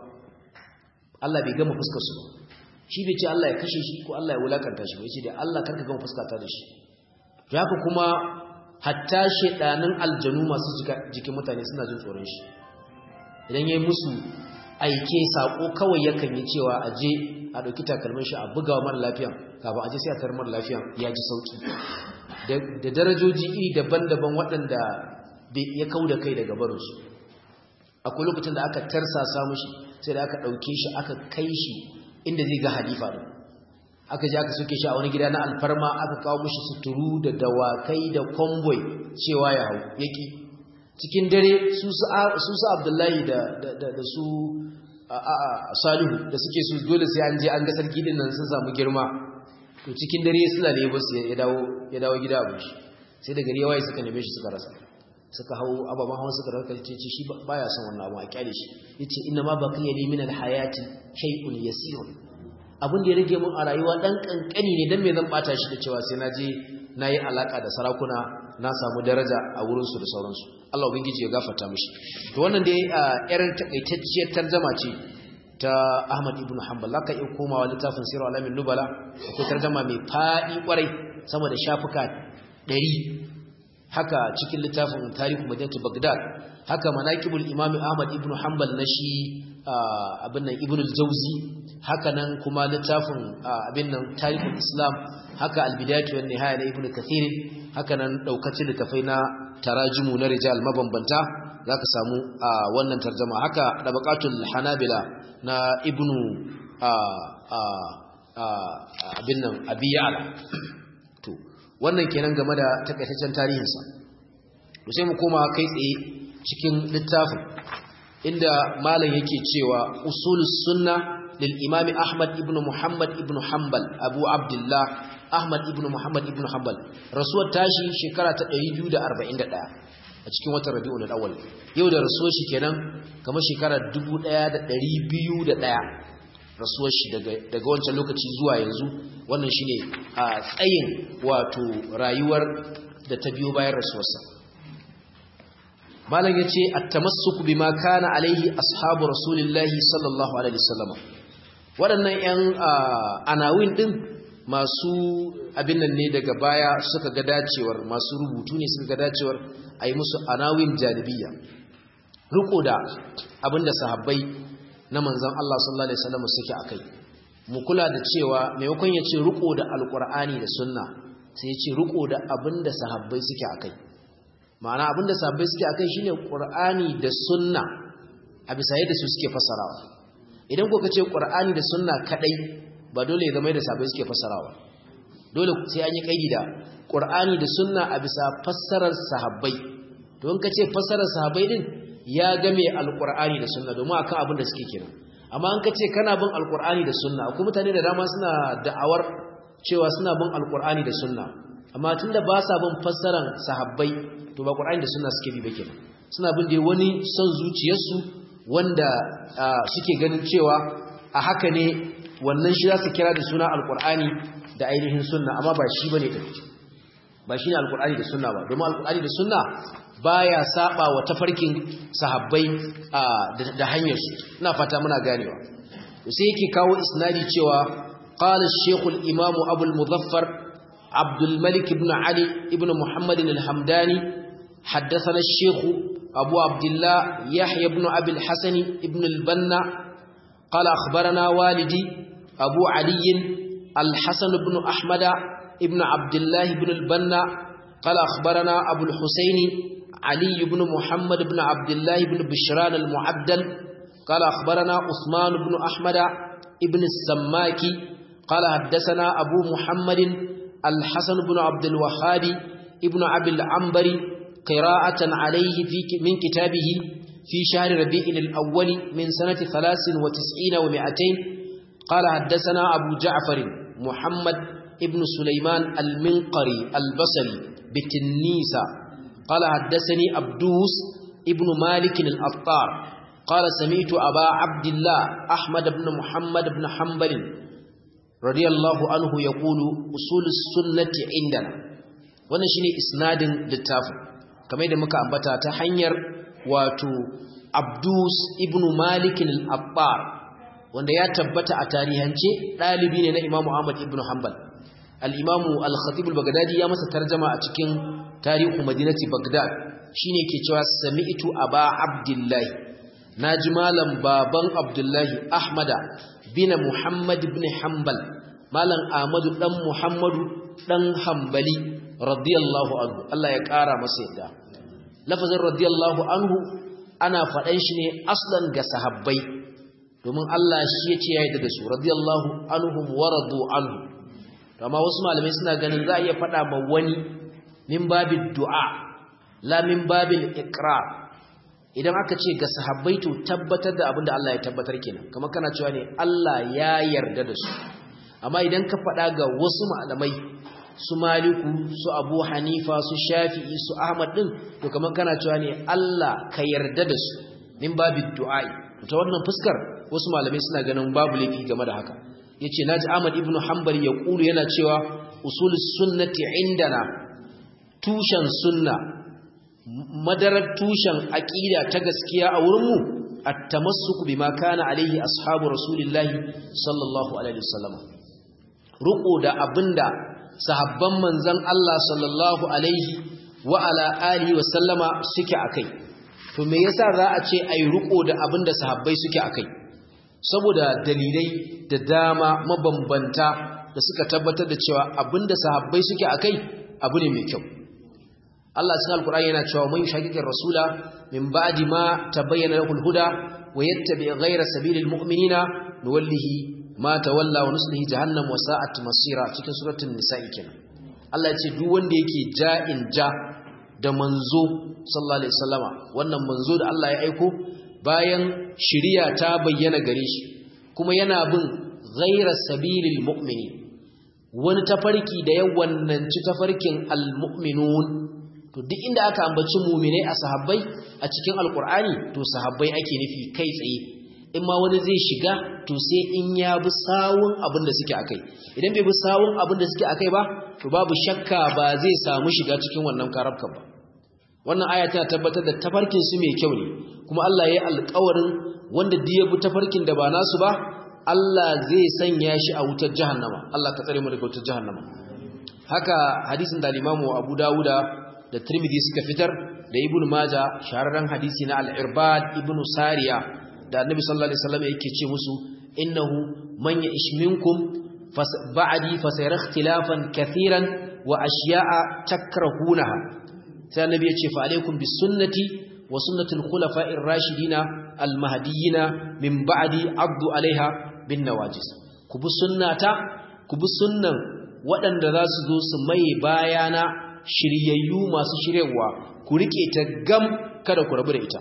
Allah bai gama fuskar su shi bai ce Allah ya kashe shi ko Allah ya wulakanta shi bai ce da Allah kar ka gama fuskata da shi to haka kuma hatta shedanin aljanu masu jikin mutane suna jin tsoron shi idan yayi musu aike sako kawai yakan yi cewa aje a ɗauki takalmin shi a buga wa mara lafiyan kafin a je sai a tar mara lafiyan ya ji sauki da darajoji iri daban-daban waɗanda ya kau da kai daga barinsu akwai lokacin da aka tarsasa mushi sai da aka ɗauke shi aka kai shi inda zai ga halifa da aka je aka soke shi a wani gida na alfarma aka kawo mushi suturu da dawakai da konvoy cewa ya hau yaki cikin dare su su abdullahi da su salihu da suke su dole sai an je an ga sarki din nan sun samu girma to cikin dare suna ne ba su ya dawo ya dawo gida abin shi sai da gari yawaye suka neme shi suka rasa suka hau ababen hawan suka rasa ce ce shi baya son wannan abu a kyale shi yace inna ma baqiya li min alhayati shay'un yasirun abin da ya rage mun a rayuwa dan kankani ne dan me zan bata shi da cewa sai na je nayi alaka da sarakuna na samu daraja a wurin su da sauransu Allah ubangiji ya gafarta mishi to wannan dai yar takaitacciyar tarjuma ce ta Ahmad ibn Hanbal laka iya komawa littafin Sirr alamin nubala akwai tarjuma mai fadi kwarai sama da shafuka 100 haka cikin littafin Tarihu Madinatu Baghdad haka manaqibul imam ahmad ibn hanbal na shi abin nan ibn al-jawzi haka nan kuma littafin abin nan tarihul islam haka al-bidayatu wan nihaya na ibn kathir haka nan daukacin littafai na tarajumu na rijal mabambanta zaka samu wannan tarjuma haka dabaqatul hanabila na ibn abin nan abiyala to wannan kenan game da takaitaccen tarihinsa to sai mu koma kai tsaye cikin littafin inda malam yake cewa usulus sunna lil imami ahmad ibn muhammad ibn hanbal abu abdullah ahmad ibn muhammad ibn hanbal rasuwar tashi shekara ta 241 a cikin watan rabi'ul awwal yau da rasuwar shi kenan kamar shekara 1201 rasuwar shi daga wancan lokaci zuwa yanzu wannan shine a tsayin wato rayuwar da ta biyo bayan rasuwarsa malam yace at-tamassuk bima kana alaihi ashabu rasulillahi sallallahu alaihi wasallam waɗannan yan anawin din masu abin nan ne daga baya suka ga dacewar masu rubutu ne suka ga dacewar ayi musu anawin janibiyya riko da abinda sahabbai na manzon Allah sallallahu alaihi wasallam suke akai mu kula da cewa maimakon ya ce riko da alqur'ani da sunna sai ya ce riko da abinda sahabbai suke akai ma'ana abinda sahabbai suke akai shine qur'ani da sunna a bisa yadda su suke fasarawa idan ko kace qur'ani da sunna kadai ba dole ya zama da sahabbai suke fasarawa dole sai an yi kaidi da qur'ani da sunna a bisa fassarar sahabbai to in kace fassarar sahabbai din ya game alkur'ani da sunna domin akan abin da suke kira amma an kace kana bin alkur'ani da sunna akwai mutane da dama suna da'awar cewa suna bin alkur'ani da sunna amma tunda ba sa bin fassaran sahabbai to ba qur'ani da sunna suke bi ba kenan suna bin dai wani son zuciyarsu wanda suke ganin cewa a haka ne wannan shi za su kira da suna alkur'ani da ainihin sunna amma ba shi bane din ba shine alkur'ani da sunna ba domin alkur'ani da sunna baya saba wa tafarkin sahabbai da hanyar su ina fata muna ganewa sai yake kawo isnadi cewa qala ash-shaykh al-imam abu al-muzaffar عبد الملك بن علي بن محمد الحمداني حدثنا الشيخ أبو عبد الله يحيى بن أبي الحسن بن البنا قال أخبرنا والدي أبو علي الحسن بن أحمد بن عبد الله بن البنا قال أخبرنا أبو الحسين علي بن محمد بن عبد الله بن بشران المعدل قال أخبرنا عثمان بن أحمد بن السماكي قال حدثنا أبو محمد الحسن بن عبد الوهاب ابن أبي العنبري قراءة عليه في من كتابه في شهر ربيع الأول من سنة ثلاث وتسعين ومائتين قال حدثنا أبو جعفر محمد ابن سليمان المنقري البصري بتنيسة قال حدثني أبدوس ابن مالك الأطار قال سمعت أبا عبد الله أحمد بن محمد بن حنبل رضي الله عنه يقول أصول السنة عندنا wannan shine isnadin littafin kamar yadda muka ambata ta hanyar wato Abdus ibn Malik al-Abbar wanda ya tabbata a tarihance dalibi ne na Imam Ahmad ibn Hanbal al-Imam al-Khatib al-Baghdadi ya masa tarjuma a cikin tarihu Madinati Baghdad shine ke cewa sami'tu Aba Abdullah naji malam baban Abdullahi Ahmada bin Muhammad ibn Hanbal malam Ahmadu dan Muhammadu dan Hanbali radiyallahu anhu Allah ya kara masa yadda lafazin radiyallahu anhu ana faɗan shi ne aslan ga sahabbai domin Allah shi ya ce ya yi da su radiyallahu anhum wa radu anhu amma wasu malamai suna ganin za a iya faɗa ma wani min babin du'a la min babin iqrar idan aka ce ga sahabbai to tabbatar da abin da Allah ya tabbatar kenan kamar kana cewa ne Allah ya yarda da su amma idan ka faɗa ga wasu malamai su maliku su abu hanifa su shafi'i su ahmad din to kamar kana cewa ne Allah ka yarda da su min babu du'a'i ta wannan fuskar wasu malamai suna ganin babu laifi game da haka yace naji Ahmad ibn Hanbal ya kulu yana cewa usulus sunnati indana tushen sunna madarar tushen aqida ta gaskiya a wurin mu at-tamassuk bima kana alaihi ashabu rasulillahi sallallahu alaihi wasallam ruko da abinda sahabban manzan Allah sallallahu alaihi wa ala alihi wa sallama suke akai to me yasa za a ce ai riko da abin da sahabbai suke akai saboda dalilai da dama mabambanta da suka tabbatar da cewa abin da sahabbai suke akai abu ne mai kyau Allah cikin alkur'ani yana cewa man shaqiqir rasula min ba'di ma tabayyana lahu al-huda wa yattabi ghayra sabilil mu'minina nuwallihi ma tawalla wa nuslihi jahannam wa sa'at masira cikin suratul nisa'i kenan Allah ya ce duk wanda yake ja'in ja da manzo sallallahu alaihi wasallama wannan manzo da Allah ya aiko bayan shiriya ta bayyana gare shi kuma yana bin ghayra sabilil mu'mini wani tafarki da ya wannanci tafarkin almu'minun to duk inda aka ambaci mu'minai a sahabbai a cikin alqur'ani to sahabbai ake nufi kai tsaye in ma wani zai shiga to sai in ya bi sawun abin da suke akai idan bai bi sawun abin da suke akai ba to babu shakka ba zai samu shiga cikin wannan karabkan ba wannan aya tana tabbatar da tafarkin su mai kyau ne kuma Allah ya yi alƙawarin wanda duk ya bi tafarkin da ba nasu ba Allah zai sanya shi a wutar jahannama Allah ka tsare mu daga wutar jahannama haka hadisin da Imam Abu Dawuda da Tirmidhi suka fitar da Ibn Majah shahararren hadisi na Al-Irbad Ibn Sariya da Annabi sallallahu alaihi wasallam yake ce musu innahu man ya'ish minkum ba'di fasayara ikhtilafan kathiran wa ashiya'a takrahunaha sai Annabi ya ce fa alaikum bis sunnati wa sunnatul khulafa'ir rashidina al-mahdiyina min ba'di abdu alaiha bin nawajis ku bi sunnata ku bi sunnan waɗanda za su zo su maye bayana shiryayyu masu shiryawa ku rike ta gam kada ku rabu da ita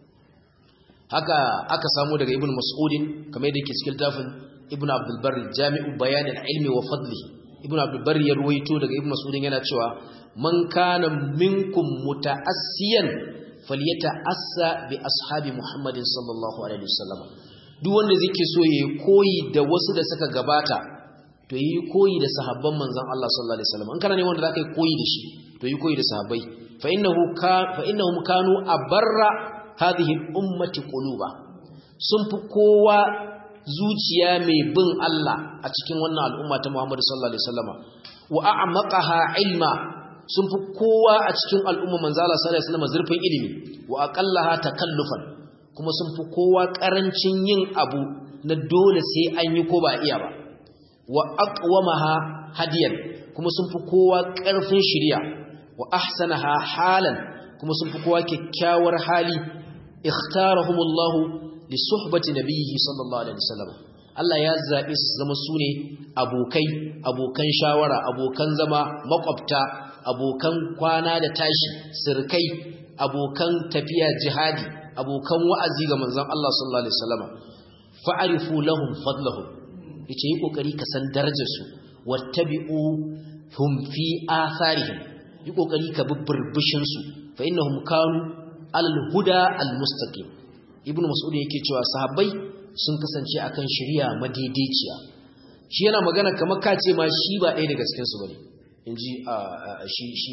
haka aka samu daga ibn mas'udin kamar yadda yake cikin tafin ibn abdul barri jami'u bayan ilmi wa fadli ibn abdul barri ya ruwaito daga ibn mas'udin yana cewa man kana minkum muta'assiyan falyata'assa bi ashabi muhammadin sallallahu alaihi wasallam duk wanda zai so ya koyi da wasu da suka gabata to yi koyi da sahabban manzon Allah sallallahu alaihi wasallam in kana ne wanda zaka yi koyi da shi to yi koyi da sahabbai fa innahu ka fa innahum kanu abarra hadhihi ummati quluba sun fi kowa zuciya mai bin Allah a cikin wannan al'umma ta Muhammad sallallahu alaihi wasallama wa a'maqaha ilma sun fi kowa a cikin al'umma manzo Allah sallallahu alaihi wasallama zurfin ilimi wa aqallaha takallufan kuma sun fi kowa ƙarancin yin abu na dole sai an yi ko ba iya ba wa aqwamaha hadiyan kuma sun fi kowa ƙarfin shirya wa ahsanaha halan kuma sun fi kowa kyakkyawar hali ikhtarahumullahu li suhbati nabiyhi sallallahu alaihi wasallam Allah ya zabe su zama sune abokai abokan shawara abokan zama makwabta abokan kwana da tashi sirkai abokan tafiya jihadi abokan wa'azi ga manzon Allah sallallahu alaihi wasallam fa'arifu lahum fadlahum yace yi kokari ka san darajar su wattabi'u hum fi atharihim yi kokari ka bibbirbishin su fa innahum kanu alal huda al mustaqim ibnu mas'ud yake cewa sahabbai sun kasance akan shari'a madaidaiciya shi yana magana kamar kace ma shi ba ɗaya daga cikin su bane inji shi shi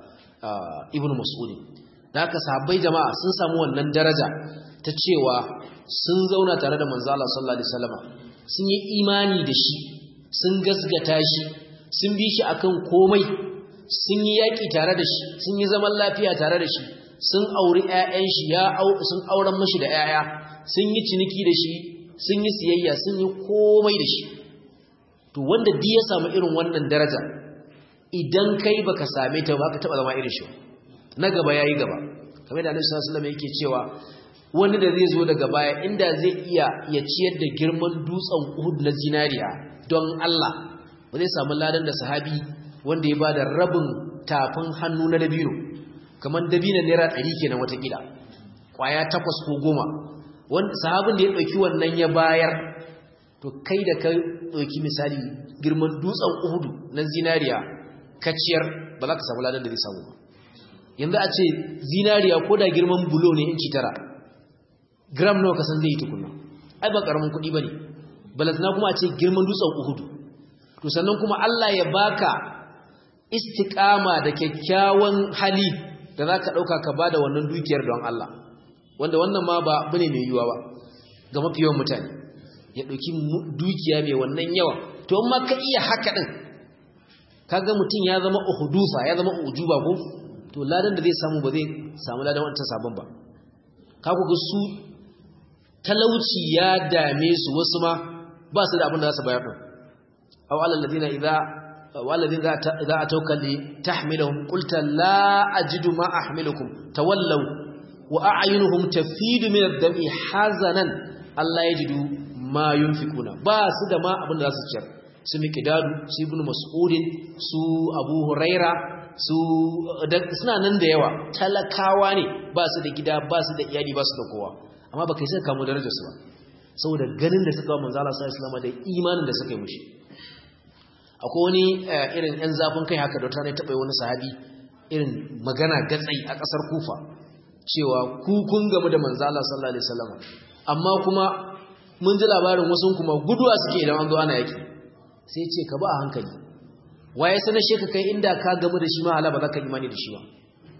ibnu mas'ud da haka sahabbai jama'a sun samu wannan daraja ta cewa sun zauna tare da manzo Allah sallallahu alaihi wasallam sun yi imani da shi sun gasgata shi sun bi shi akan komai sun yi yaki tare da shi sun yi zaman lafiya tare da shi sun auri ƴaƴan shi ya sun auren mashi da ƴaƴa sun yi ciniki da shi sun yi siyayya sun yi komai da shi to wanda duk ya samu irin wannan daraja idan kai baka same ta ba ka taba zama irin shi na gaba yayi gaba kamar da Annabi sallallahu alaihi wasallam yake cewa wani da zai zo daga baya inda zai iya ya ciyar da girman dutsen Uhud na zinariya don Allah ba zai samu ladan da sahabi wanda ya bada rabin tafin hannu na dabino kamar dabinan naira 100 kenan wata kila kwaya takwas ko goma wanda sahabin da ya dauki wannan ya bayar to kai da ka dauki misali girman dutsen Uhud na zinariya kaciyar ba za ka samu ladan da zai samu ba yanzu a ce zinariya ko da girman bulo ne inci tara gram nawa kasan zai yi tukuna ai ba karamin kuɗi ba ne balantana kuma a ce girman dutsen uhudu to sannan kuma Allah ya baka istiƙama da kyakkyawan hali da za ka ɗauka ka ba da wannan dukiyar don Allah wanda wannan ma ba abu ne mai yiwuwa ba ga mafi yawan mutane ya ɗauki dukiya mai wannan yawa to amma ka iya haka ɗin kaga mutum ya zama uhudufa ya zama ujuba ko to ladan da zai samu ba zai samu ladan wancan sabon ba ka ku ga su talauci ya dame su wasu ma ba su da abin da za su bayar din aw alal ladina idza والذين إذا أتوك لتحملهم قلت لا أجد ما أحملكم تولوا وأعينهم تفيد من الدمع حزنا الله يجد ما ينفقون بس ده ما أبن ذا سجر سمي كدادو سي ابن مسعود سو أبو هريرة su suna nan da yawa talakawa ne ba su da gida ba su da iyali ba su da kowa amma ba kai sai kamo darajar su ba saboda ganin da suka wa manzo Allah sallallahu alaihi wasallam da imanin da suka yi mushi akwai wani irin ‘yan zafin kai haka da tare taɓa wani sahabi irin magana gatsai a ƙasar kufa cewa kun gamu da manzala sallallahu alaihi wasallam amma kuma mun ji labarin wasu kuma guduwa suke idan an zo ana yaki sai ce ka ba a hankali waye sanar shi ka kai inda ka gamu da shi ma ala ba za ka imani da shi ba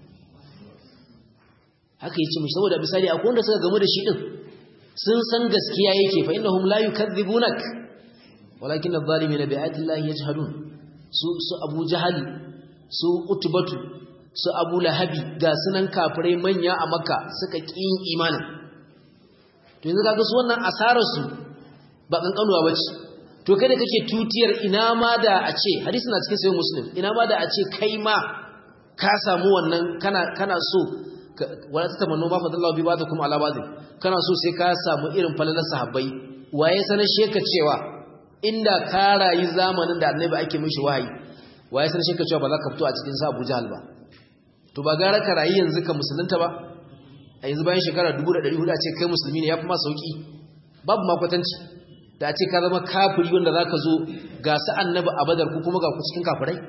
haka yi ce mishi saboda misali akwai wanda suka gamu da shi din sun san gaskiya yake fa innahum la yukadzibunak walakin adh-dhalimin bi ayati llahi yajhadun su su Abu Jahal su Utbatu su Abu Lahabi ga sunan kafirai manya a Makka suka kin imanin to yanzu kaga su wannan asarar su ba kankanuwa bace to kai da kake tutiyar ina ma da a ce hadisi na cikin sahih Muslim ina ma da a ce kai ma ka samu wannan kana kana so wala tatamannu ma fadallahu bi ba'dakum ala ba'd kana so sai ka samu irin falalar sahabbai waye sanar sheka cewa inda ka rayu zamanin da annabi ake mishi wahayi waye san shekka cewa ba za ka fito a cikin sa Abu Jahl ba to ba gara ka rayu yanzu ka musulunta ba a yanzu bayan shekara 1400 a ce kai musulmi ne yafi ma sauki babu ma kwatanci da a ce ka zama kafiri wanda zaka zo ga su annabi a Badar ko kuma ga ku cikin kafirai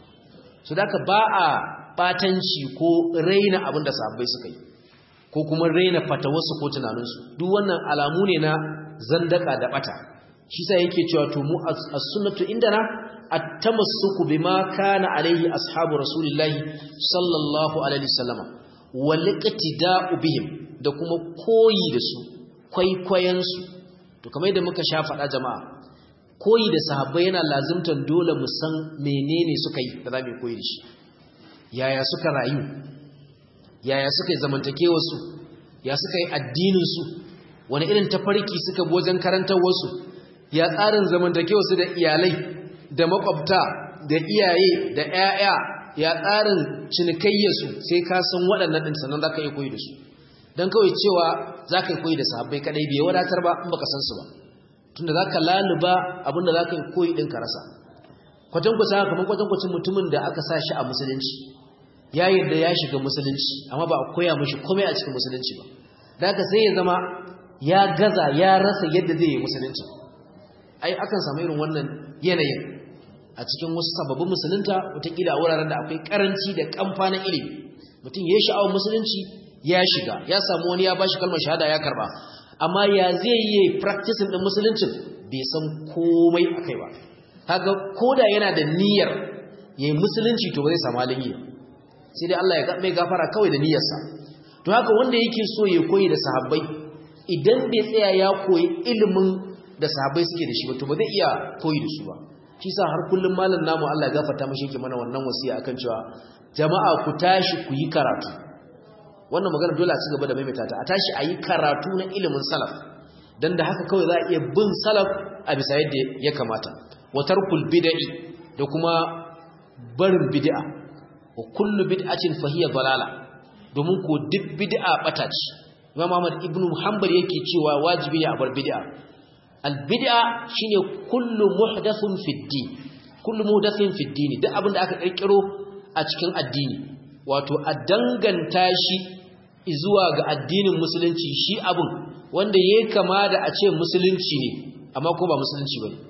so da ka ba a batanci ko raina abin da sahabbai suka yi ko kuma raina fatawarsu ko tunaninsu duk wannan alamu ne na zandaka da bata shi sa yake cewa to mu as-sunnatu indana at-tamassuku bima kana alaihi ashabu rasulillahi sallallahu alaihi wasallama wal iqtida'u bihim da kuma koyi da su kwaikwayen su to kamar yadda muka sha faɗa jama'a koyi da sahabbai yana lazimtan dole mu san menene suka yi da zamu koyi da shi yaya suka rayu yaya suka yi zamantakewar su ya suka yi addinin su wani irin tafarki suka bi wajen karantar wasu ya tsarin zamantakewa su da iyalai da makwabta da iyaye da ƴaƴa ya tsarin cinikayyarsu sai ka san waɗannan ɗin sannan za ka yi koyi da su don kawai cewa za ka yi koyi da sahabbai kaɗai bai wadatar ba in baka san su ba tunda za ka laluba abinda za ka yi koyi ɗin ka rasa kwatankwasa kamar kwatankwacin mutumin da aka sa shi a musulunci ya yarda ya shiga musulunci amma ba a koya mashi komai a cikin musulunci ba da haka sai ya zama ya gaza ya rasa yadda zai yi musulunci ai akan samu irin wannan yanayin a cikin wasu sababbin musulunta wataƙila a wuraren da akwai karanci da kamfa na ilimi mutum ya yi sha'awar musulunci ya shiga ya samu wani ya bashi kalmar shahada ya karba amma ya zai yi practicing din musuluncin bai san komai akai ba kaga koda yana da niyyar yayi musulunci to ba zai samu halin yi sai dai Allah ya mai gafara kawai da niyyarsa to haka wanda yake so ya koyi da sahabbai idan bai tsaya ya koyi ilimin da sahabbai suke da shi ba to ba zai iya koyi da su ba shi sa har kullum malam namu Allah ya gafarta mashi yake mana wannan wasiya akan cewa jama'a ku tashi ku yi karatu wannan magana dole a ci gaba da maimaita ta a tashi a yi karatu na ilimin salaf dan da haka kawai za a iya bin salaf a bisa yadda ya kamata wa tarkul bid'i da kuma barin bid'a wa kullu bid'atin fa hiya dalala domin ko duk bid'a bata ce Imam Ahmad ibn Hanbal yake cewa wajibi ne a bar bid'a albid'a shine kullu muhdathun fid din kullu muhdathin fid din duk abin da aka kirkiro a cikin addini wato a danganta shi zuwa ga addinin musulunci shi abin wanda yayi kama da a ce musulunci ne amma ko ba musulunci bane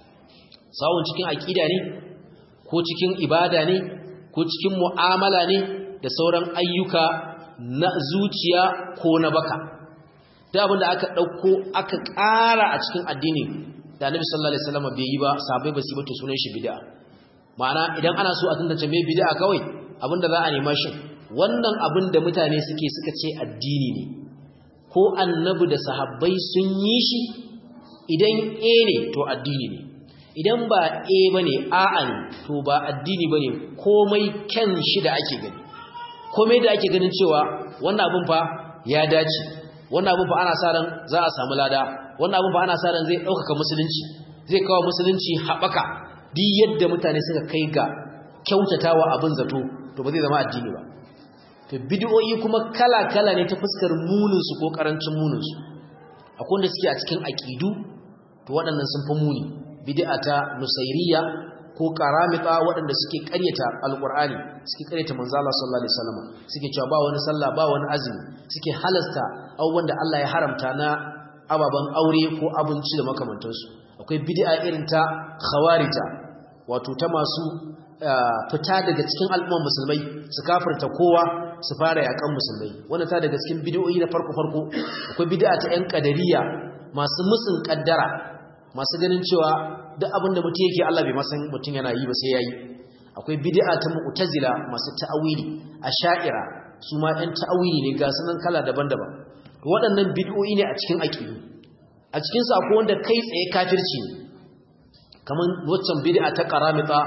sawun cikin aqida ne ko cikin ibada ne ko cikin mu'amala ne da sauran ayyuka na zuciya ko na baka da abinda aka ɗauko aka ƙara a cikin addini da annabi sallallahu alaihi wasallam bai yi ba sahabbai ba su ba to sunan shi bid'a ma'ana idan ana so a tantance me bid'a kawai abinda za a nema shi wannan abin da mutane suke suka ce addini ne ko annabi da sahabbai sun yi shi idan a ne to addini ne idan ba a bane a'a ne to ba addini bane komai kyan shi da ake gani komai da ake ganin cewa wannan abin fa ya dace wannan abin fa ana sa ran za a samu lada wannan abin fa ana sa ran zai ɗaukaka musulunci zai kawo musulunci haɓaka duk yadda mutane suka kai ga kyautatawa abin zato to ba zai zama addini ba to bid'o'i kuma kala-kala ne ta fuskar muninsu ko karancin muninsu akwai wanda suke a cikin aqidu to waɗannan sun fi muni bid'a ta nusairiya ko karamita waɗanda suke ƙaryata alqur'ani suke ƙaryata manzo Allah sallallahu alaihi wasallam suke cewa ba wani sallah ba wani azumi suke halasta abubuwan da Allah ya haramta na ababan aure ko abinci da makamantansu akwai bid'a irin ta khawarija wato ta masu fita daga cikin al'umman musulmai su kafirta kowa su fara yakan musulmai wannan ta daga cikin bid'o'i na farko farko akwai bid'a ta yan kadariya masu musun kaddara masu ganin cewa duk abin da mutum yake Allah bai masan mutum yana yi ba sai yayi akwai bid'a ta mu'tazila masu ta'awili asha'ira su ma ɗan ta'awili ne ga sanan kala daban-daban to waɗannan bid'o'i ne a cikin aqidu a cikin su akwai wanda kai tsaye kafirci ne kamar waccan bid'a ta qaramita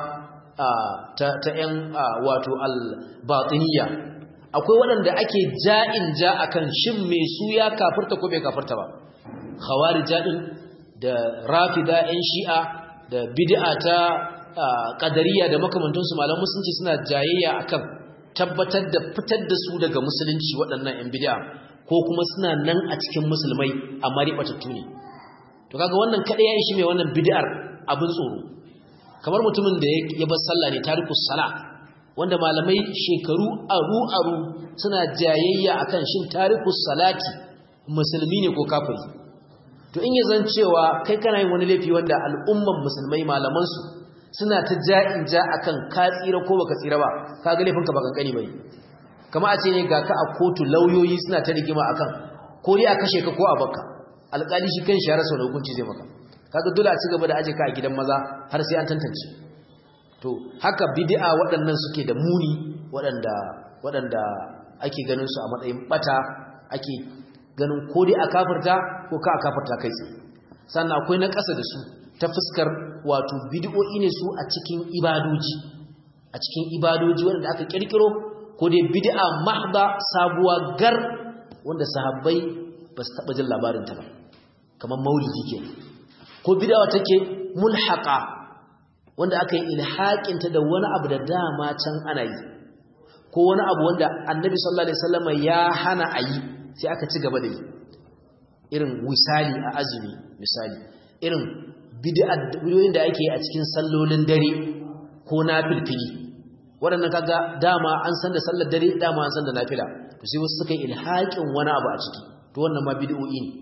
ta ta yan wato al-batiniya akwai waɗanda ake ja'in ja akan shin me su ya kafirta ko bai kafirta ba khawarija din da rafida yan shi'a da bid'a ta qadariya da makamantansu malaman musulunci suna jayayya akan tabbatar da fitar da su daga musulunci waɗannan yan bid'a ko kuma suna nan a cikin musulmai amma ribatattu ne to kaga wannan kada ya ishi mai wannan bid'ar abin tsoro kamar mutumin da ya bar sallah ne tarikus sala wanda malamai shekaru aru aru suna jayayya akan shin tarikus salati musulmi ne ko kafiri to in ya zan cewa kai kana yin wani laifi wanda al'umman musulmai malaman su suna ta ja'in ja akan ka tsira ko baka tsira ba kaga laifinka ba kankani bane kamar a ce ne ga ka a kotu lauyoyi suna ta rigima akan ko dai a kashe ka ko a baka alƙali shi kan shi ya rasa wani hukunci zai maka kaga dole a ci gaba da aje ka a gidan maza har sai an tantance to haka bid'a waɗannan suke da muni waɗanda waɗanda ake ganin su a matsayin bata ake ganin ko dai a kafirta ko ka a kafirta kai tsaye sannan akwai na ƙasa da su ta fuskar wato bid'o'i ne su a cikin ibadoji a cikin ibadoji waɗanda aka kirkiro ko dai bid'a mahda sabuwa gar wanda sahabbai ba su taɓa jin labarin ta ba kamar maulidi kenan ko bid'a take mulhaqa wanda aka yi ilhaqinta da wani abu da dama can ana yi ko wani abu wanda annabi sallallahu alaihi wasallam ya hana a yi sai aka ci gaba da yi irin wisali a azumi misali irin bid'o'in da ake a cikin sallolin dare ko nafilfili waɗannan kaga dama an san da sallar dare dama an san da nafila to sai wasu suka yi ilhaqin wani abu a ciki to wannan ma bid'o'i ne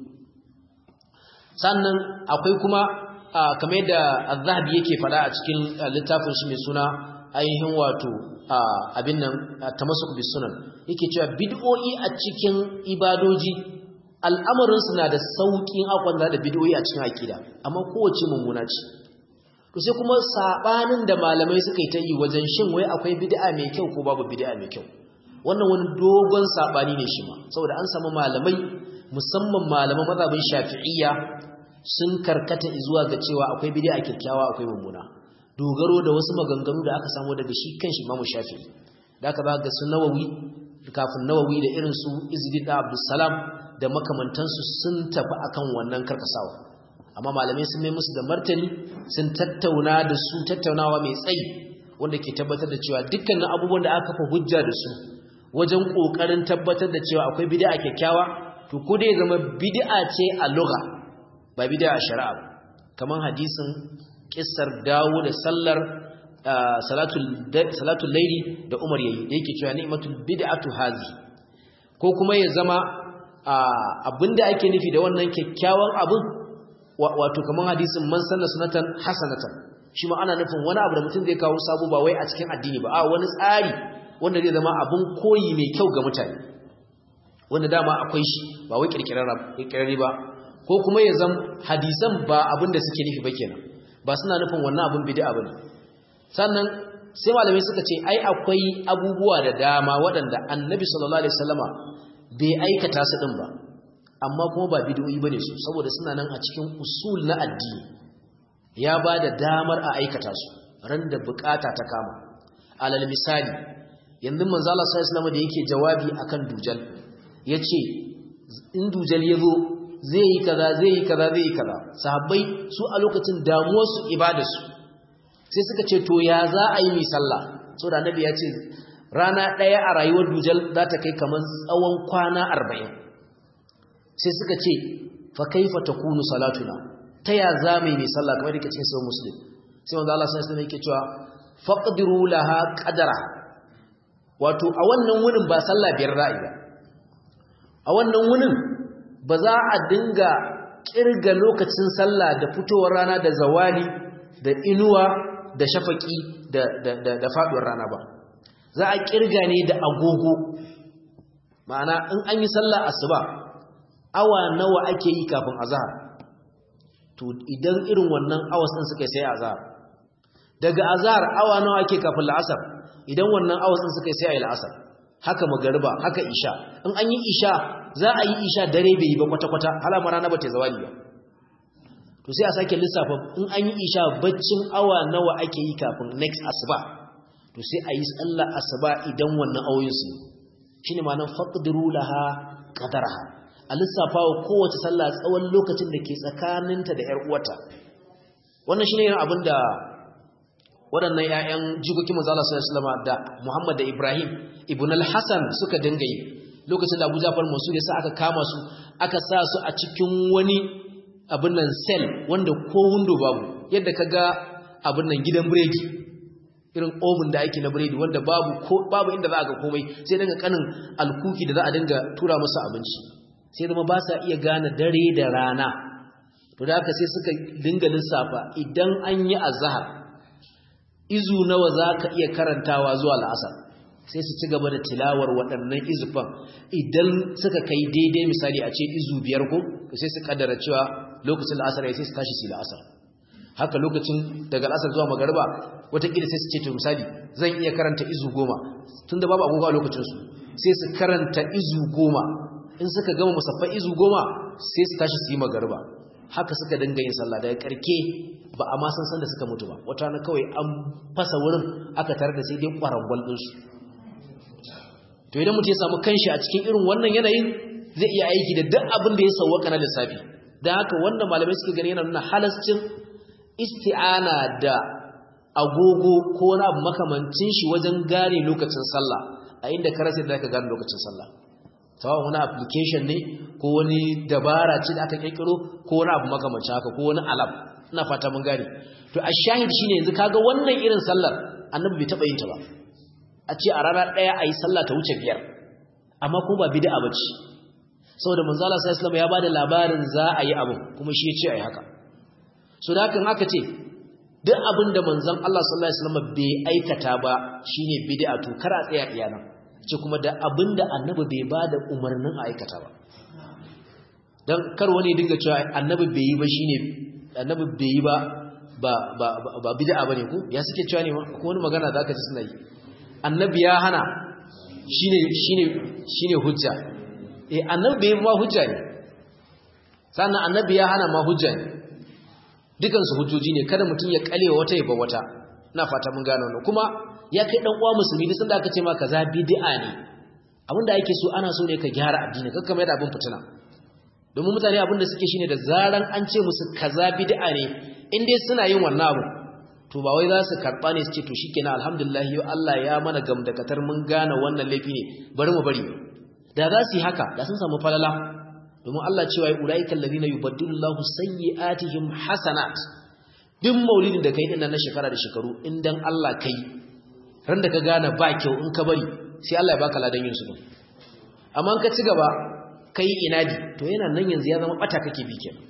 sannan akwai kuma kamar yadda az-zahabi yake fada a cikin littafin shi mai suna ainihin wato abin nan tamassuk bis sunan yake cewa bid'o'i a cikin ibadoji al'amarin su na da saukin akwanda da bid'o'i a cikin aqida amma kowace mummuna ce to sai kuma sabanin da malamai suka yi ta yi wajen shin wai akwai bid'a mai kyau ko babu bid'a mai kyau wannan wani dogon sabani ne shi ma saboda an samu malamai musamman malaman mazhabin shafi'iyya sun karkata zuwa ga cewa akwai bid'a kyakkyawa akwai mummuna dogaro da wasu maganganu da aka samu daga shi kanshi Imam Shafi'i da aka ba ga su Nawawi kafin Nawawi da irin su Izzuddin Abdussalam da makamantansu sun tafi akan wannan karkasawa amma malamai sun mai musu da martani sun tattauna da su tattaunawa mai tsayi wanda ke tabbatar da cewa dukkanin abubuwan da aka kafa hujja da su wajen kokarin tabbatar da cewa akwai bid'a kyakkyawa to ko dai zama bid'a ce a lugha ba bid'a a shari'a ba kaman hadisin kissar dawo da sallar salatul salatul layli da Umar yayi da yake cewa ni'matul bid'atu hazi ko kuma ya zama abinda ake nufi da wannan kyakkyawan abin wato kaman hadisin man sanna sunatan hasanatan shi ma ana nufin wani abu da mutum zai kawo sabo ba wai a cikin addini ba a wani tsari wanda zai zama abin koyi mai kyau ga mutane wanda dama akwai shi ba wai kirkirarre ba ko kuma ya zama hadisan ba abin da suke nufi ba kenan ba suna nufin wannan abin bid'a bane sannan sai malamai suka ce ai akwai abubuwa da dama waɗanda annabi sallallahu alaihi wasallama bai aikata su din ba amma kuma ba bid'o'i bane su saboda suna nan a cikin usul na addini ya ba da damar a aikata su ran da bukata ta kama alal misali yanzu manzo Allah sallallahu alaihi da yake jawabi akan dujal yace in dujal ya zo zai yi kaza zai yi kaza zai yi kaza sahabbai su a lokacin damuwarsu ibadarsu sai suka ce to ya za a yi mai sallah so da annabi ya ce rana ɗaya a rayuwar dujal za ta kai kamar tsawon kwana arba'in sai suka ce fa kaifa takunu salatuna ta ya za mai mai sallah kamar yake cikin sahih muslim sai manzo Allah sallallahu alaihi yake cewa faqdiru laha qadara wato a wannan wurin ba sallah biyar ra'i ba a wannan wurin ba za a dinga kirga lokacin sallah da fitowar rana da zawali da inuwa da shafaki da da da, da faduwar rana ba za a kirga ne da agogo ma'ana in an yi sallah asuba awa nawa ake yi kafin azhar to idan irin wannan awas din suka sai azhar daga azhar awa nawa ake kafin la'asar idan wannan awas din suka sai ayi la'asar haka magariba haka isha in an yi isha za a yi isha dare bai yi ba kwata-kwata halama rana ba ta zawali ba to sai a sake lissafa in an yi isha baccin awa nawa ake yi kafin next asuba to sai a yi sallar asuba idan wannan awoyin su shine ma'anar faqdiru laha qadaraha a lissafa wa kowace sallah tsawon lokacin da ke tsakaninta da 'yar uwata wannan shine yin abin da waɗannan 'ya'yan jikokin manzala sallallahu alaihi da Muhammad da Ibrahim ibn al-Hasan suka dinga yi lokacin da Abu Ja'far Mansur ya sa aka kama su aka sa su a cikin wani abin nan cell wanda ko window babu yadda kaga abin nan gidan biredi irin oven da ake na biredi wanda babu ko babu inda za a ga komai sai daga kanin alkuki da za a dinga tura musu abinci sai zama ba sa iya gane dare da rana to da haka sai suka dinga lissafa idan an yi azhar izu nawa za ka iya karantawa zuwa la'asar sai su ci gaba da tilawar waɗannan izufan idan suka kai daidai misali a ce izu biyar ko sai su kaddara cewa lokacin la'asar ya sai su tashi su la'asar haka lokacin daga la'asar zuwa magariba watakila sai su ce to misali zan iya karanta izu goma tun da babu agogo a lokacinsu sai su karanta izu goma in suka gama musaffan izu goma sai su tashi su yi magariba haka suka dinga yin sallah daga karke ba a ma san san da suka mutu ba wata na kawai an fasa wurin aka tare da sai dai kwarangwal ɗinsu to idan mutum ya samu kanshi a cikin irin wannan yanayin zai iya aiki da duk abin da ya sauwaka na lissafi don haka wannan malamai suka gani yana nuna halascin isti'ana da agogo ko wani abu makamancin shi wajen gane lokacin sallah a inda ka rasa da ka gane lokacin sallah sawa wani application ne ko wani dabara ce da aka kirkiro ko wani abu makamancin haka ko wani alam ina fata mun gane to a shahid shine yanzu kaga wannan irin sallar annabi bai taba yin ta ba a ce a rana daya ayi sallah ta wuce biyar amma ko ba bid'a bace saboda manzo Allah sallallahu alaihi wasallam ya bada labarin za a yi abu kuma shi ya ce ayi haka so da hakan haka ce duk abin da manzon Allah sallallahu alaihi wasallam bai aikata ba shine bid'a to kar a tsaya iyana ce kuma da abin da annabi bai bada umarnin a aikata ba dan kar wani dinga cewa annabi bai yi ba shine annabi bai yi ba ba ba ba bid'a bane ko ya suke cewa ne ko wani magana zaka ji suna yi annabi ya hana shine shine shine hujja eh annabi bai ma hujja ne sannan annabi ya hana ma hujja ne dukansu hujjoji ne kada mutum ya kalewa wata yaba wata ina fata mun gane wannan kuma ya kai dan uwa musulmi duk sanda aka ce ma kaza bid'a ne abinda ake so ana so ne ka gyara addini kakka mai da abin fitina domin mutane abinda suke shine da zaran an ce musu kaza bid'a ne in dai suna yin wannan abu to ba wai za su karba ne su ce to shikenan alhamdulillah yau Allah ya mana gamdakatar mun gane wannan laifi ne bari mu bari da za su yi haka da sun samu falala domin Allah cewa ya ulaika alladhina yubaddilu Allahu sayyi'atihim hasanat duk maulidin da kai din na shekara da shekaru in dan Allah kai ran da ka gane ba kyau in ka bari sai Allah ya baka ladan yin su din amma in ka ci gaba kai inadi to yana nan yanzu ya zama bata kake bi kenan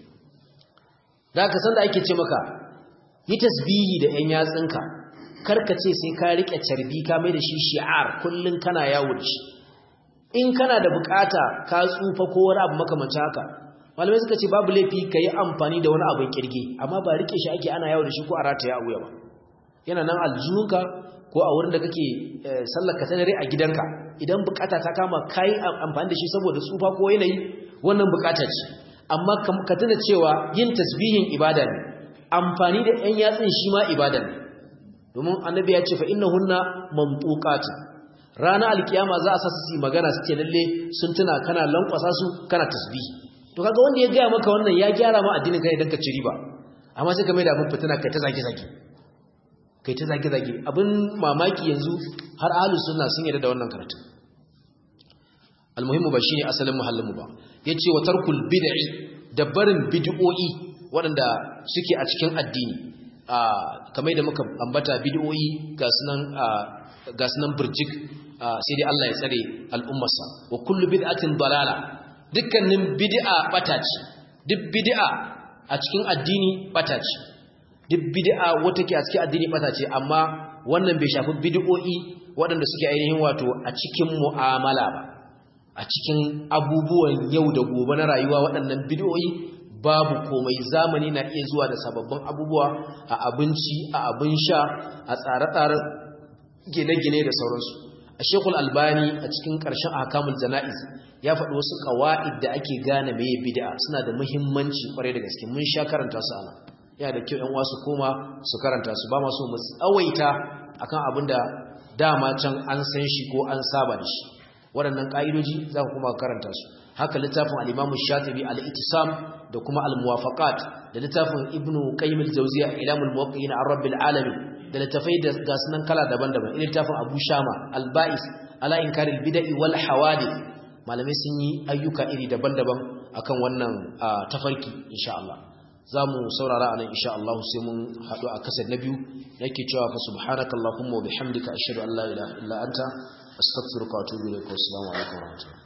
da ka san da ake ce maka yi tasbihi da yan yatsinka karka ce sai ka rike carbi ka mai da shi shi'ar kullun kana yawo da shi in kana da bukata ka tsufa ko wani abu makamanci haka malamai suka ce babu laifi ka yi amfani da wani abin kirge amma ba rike shi ake ana yawo da shi ko a rataya a wuya ba yana nan aljihunka ko a wurin da kake sallar ka dare a gidanka idan bukata ta kama ka yi amfani da shi saboda tsufa ko yanayi wannan bukata ce amma ka tuna cewa yin tasbihin ibada ne amfani da yan yatsun shi ma ibada ne domin annabi ya ce fa innahunna mamtuqatun ranar alkiyama za a sa su magana su ce lalle sun tuna kana lankwasa su kana tasbihi to kaga wanda ya gaya maka wannan ya gyara ma addinin kai dan ka ci riba amma sai ka mai da abin fitina kai ta zage zage kai ta zage zage abin mamaki yanzu har ahlus sunna sun yarda da wannan karatu almuhimmu ba shine asalin muhallin mu ba yace wa tarkul bid'i da barin bid'o'i waɗanda suke a cikin addini kamar da muka ambata bid'o'i ga sunan ga sunan burjik sai dai Allah ya tsare al'ummarsa wa kullu bid'atin dalala dukkanin bid'a bata ce duk bid'a a cikin addini bata ce duk bid'a wata ke a cikin addini bata ce amma wannan bai shafi bid'o'i waɗanda suke ainihin wato a cikin mu'amala ba a cikin abubuwan yau da gobe na rayuwa waɗannan bid'o'i babu komai zamani na iya zuwa da sababbin abubuwa a abinci a abin sha a tsare-tsaren gine-gine da sauransu a shekul albani a cikin ƙarshen akamun jana'iz ya faɗi wasu ƙawa'id da ake gane mai bid'a suna da muhimmanci ƙwarai da gaske mun sha karanta su ana yana da kyau ‘yan wasu koma su karanta su ba masu mu tsawaita akan abin da dama can an san shi ko an saba da shi waɗannan ƙa'idoji za ku kuma karanta su haka littafin al-imamu shatibi al-ittisam da kuma al-muwafaqat da littafin ibnu qayyim al-jawziyya ilamul muwaqqi'in ar-rabbil alamin da littafai da gasunan kala daban-daban irin littafin abu shama al-ba'is ala inkaril bid'i wal hawadith malamai sun yi ayyuka iri daban-daban akan wannan tafarki insha Allah zamu saurara anan insha Allah sai mun hadu a kasar na biyu yake cewa fa subhanakallahumma wa bihamdika ashhadu an la ilaha illa anta astaghfiruka wa atubu ilaik wa assalamu alaikum wa rahmatullahi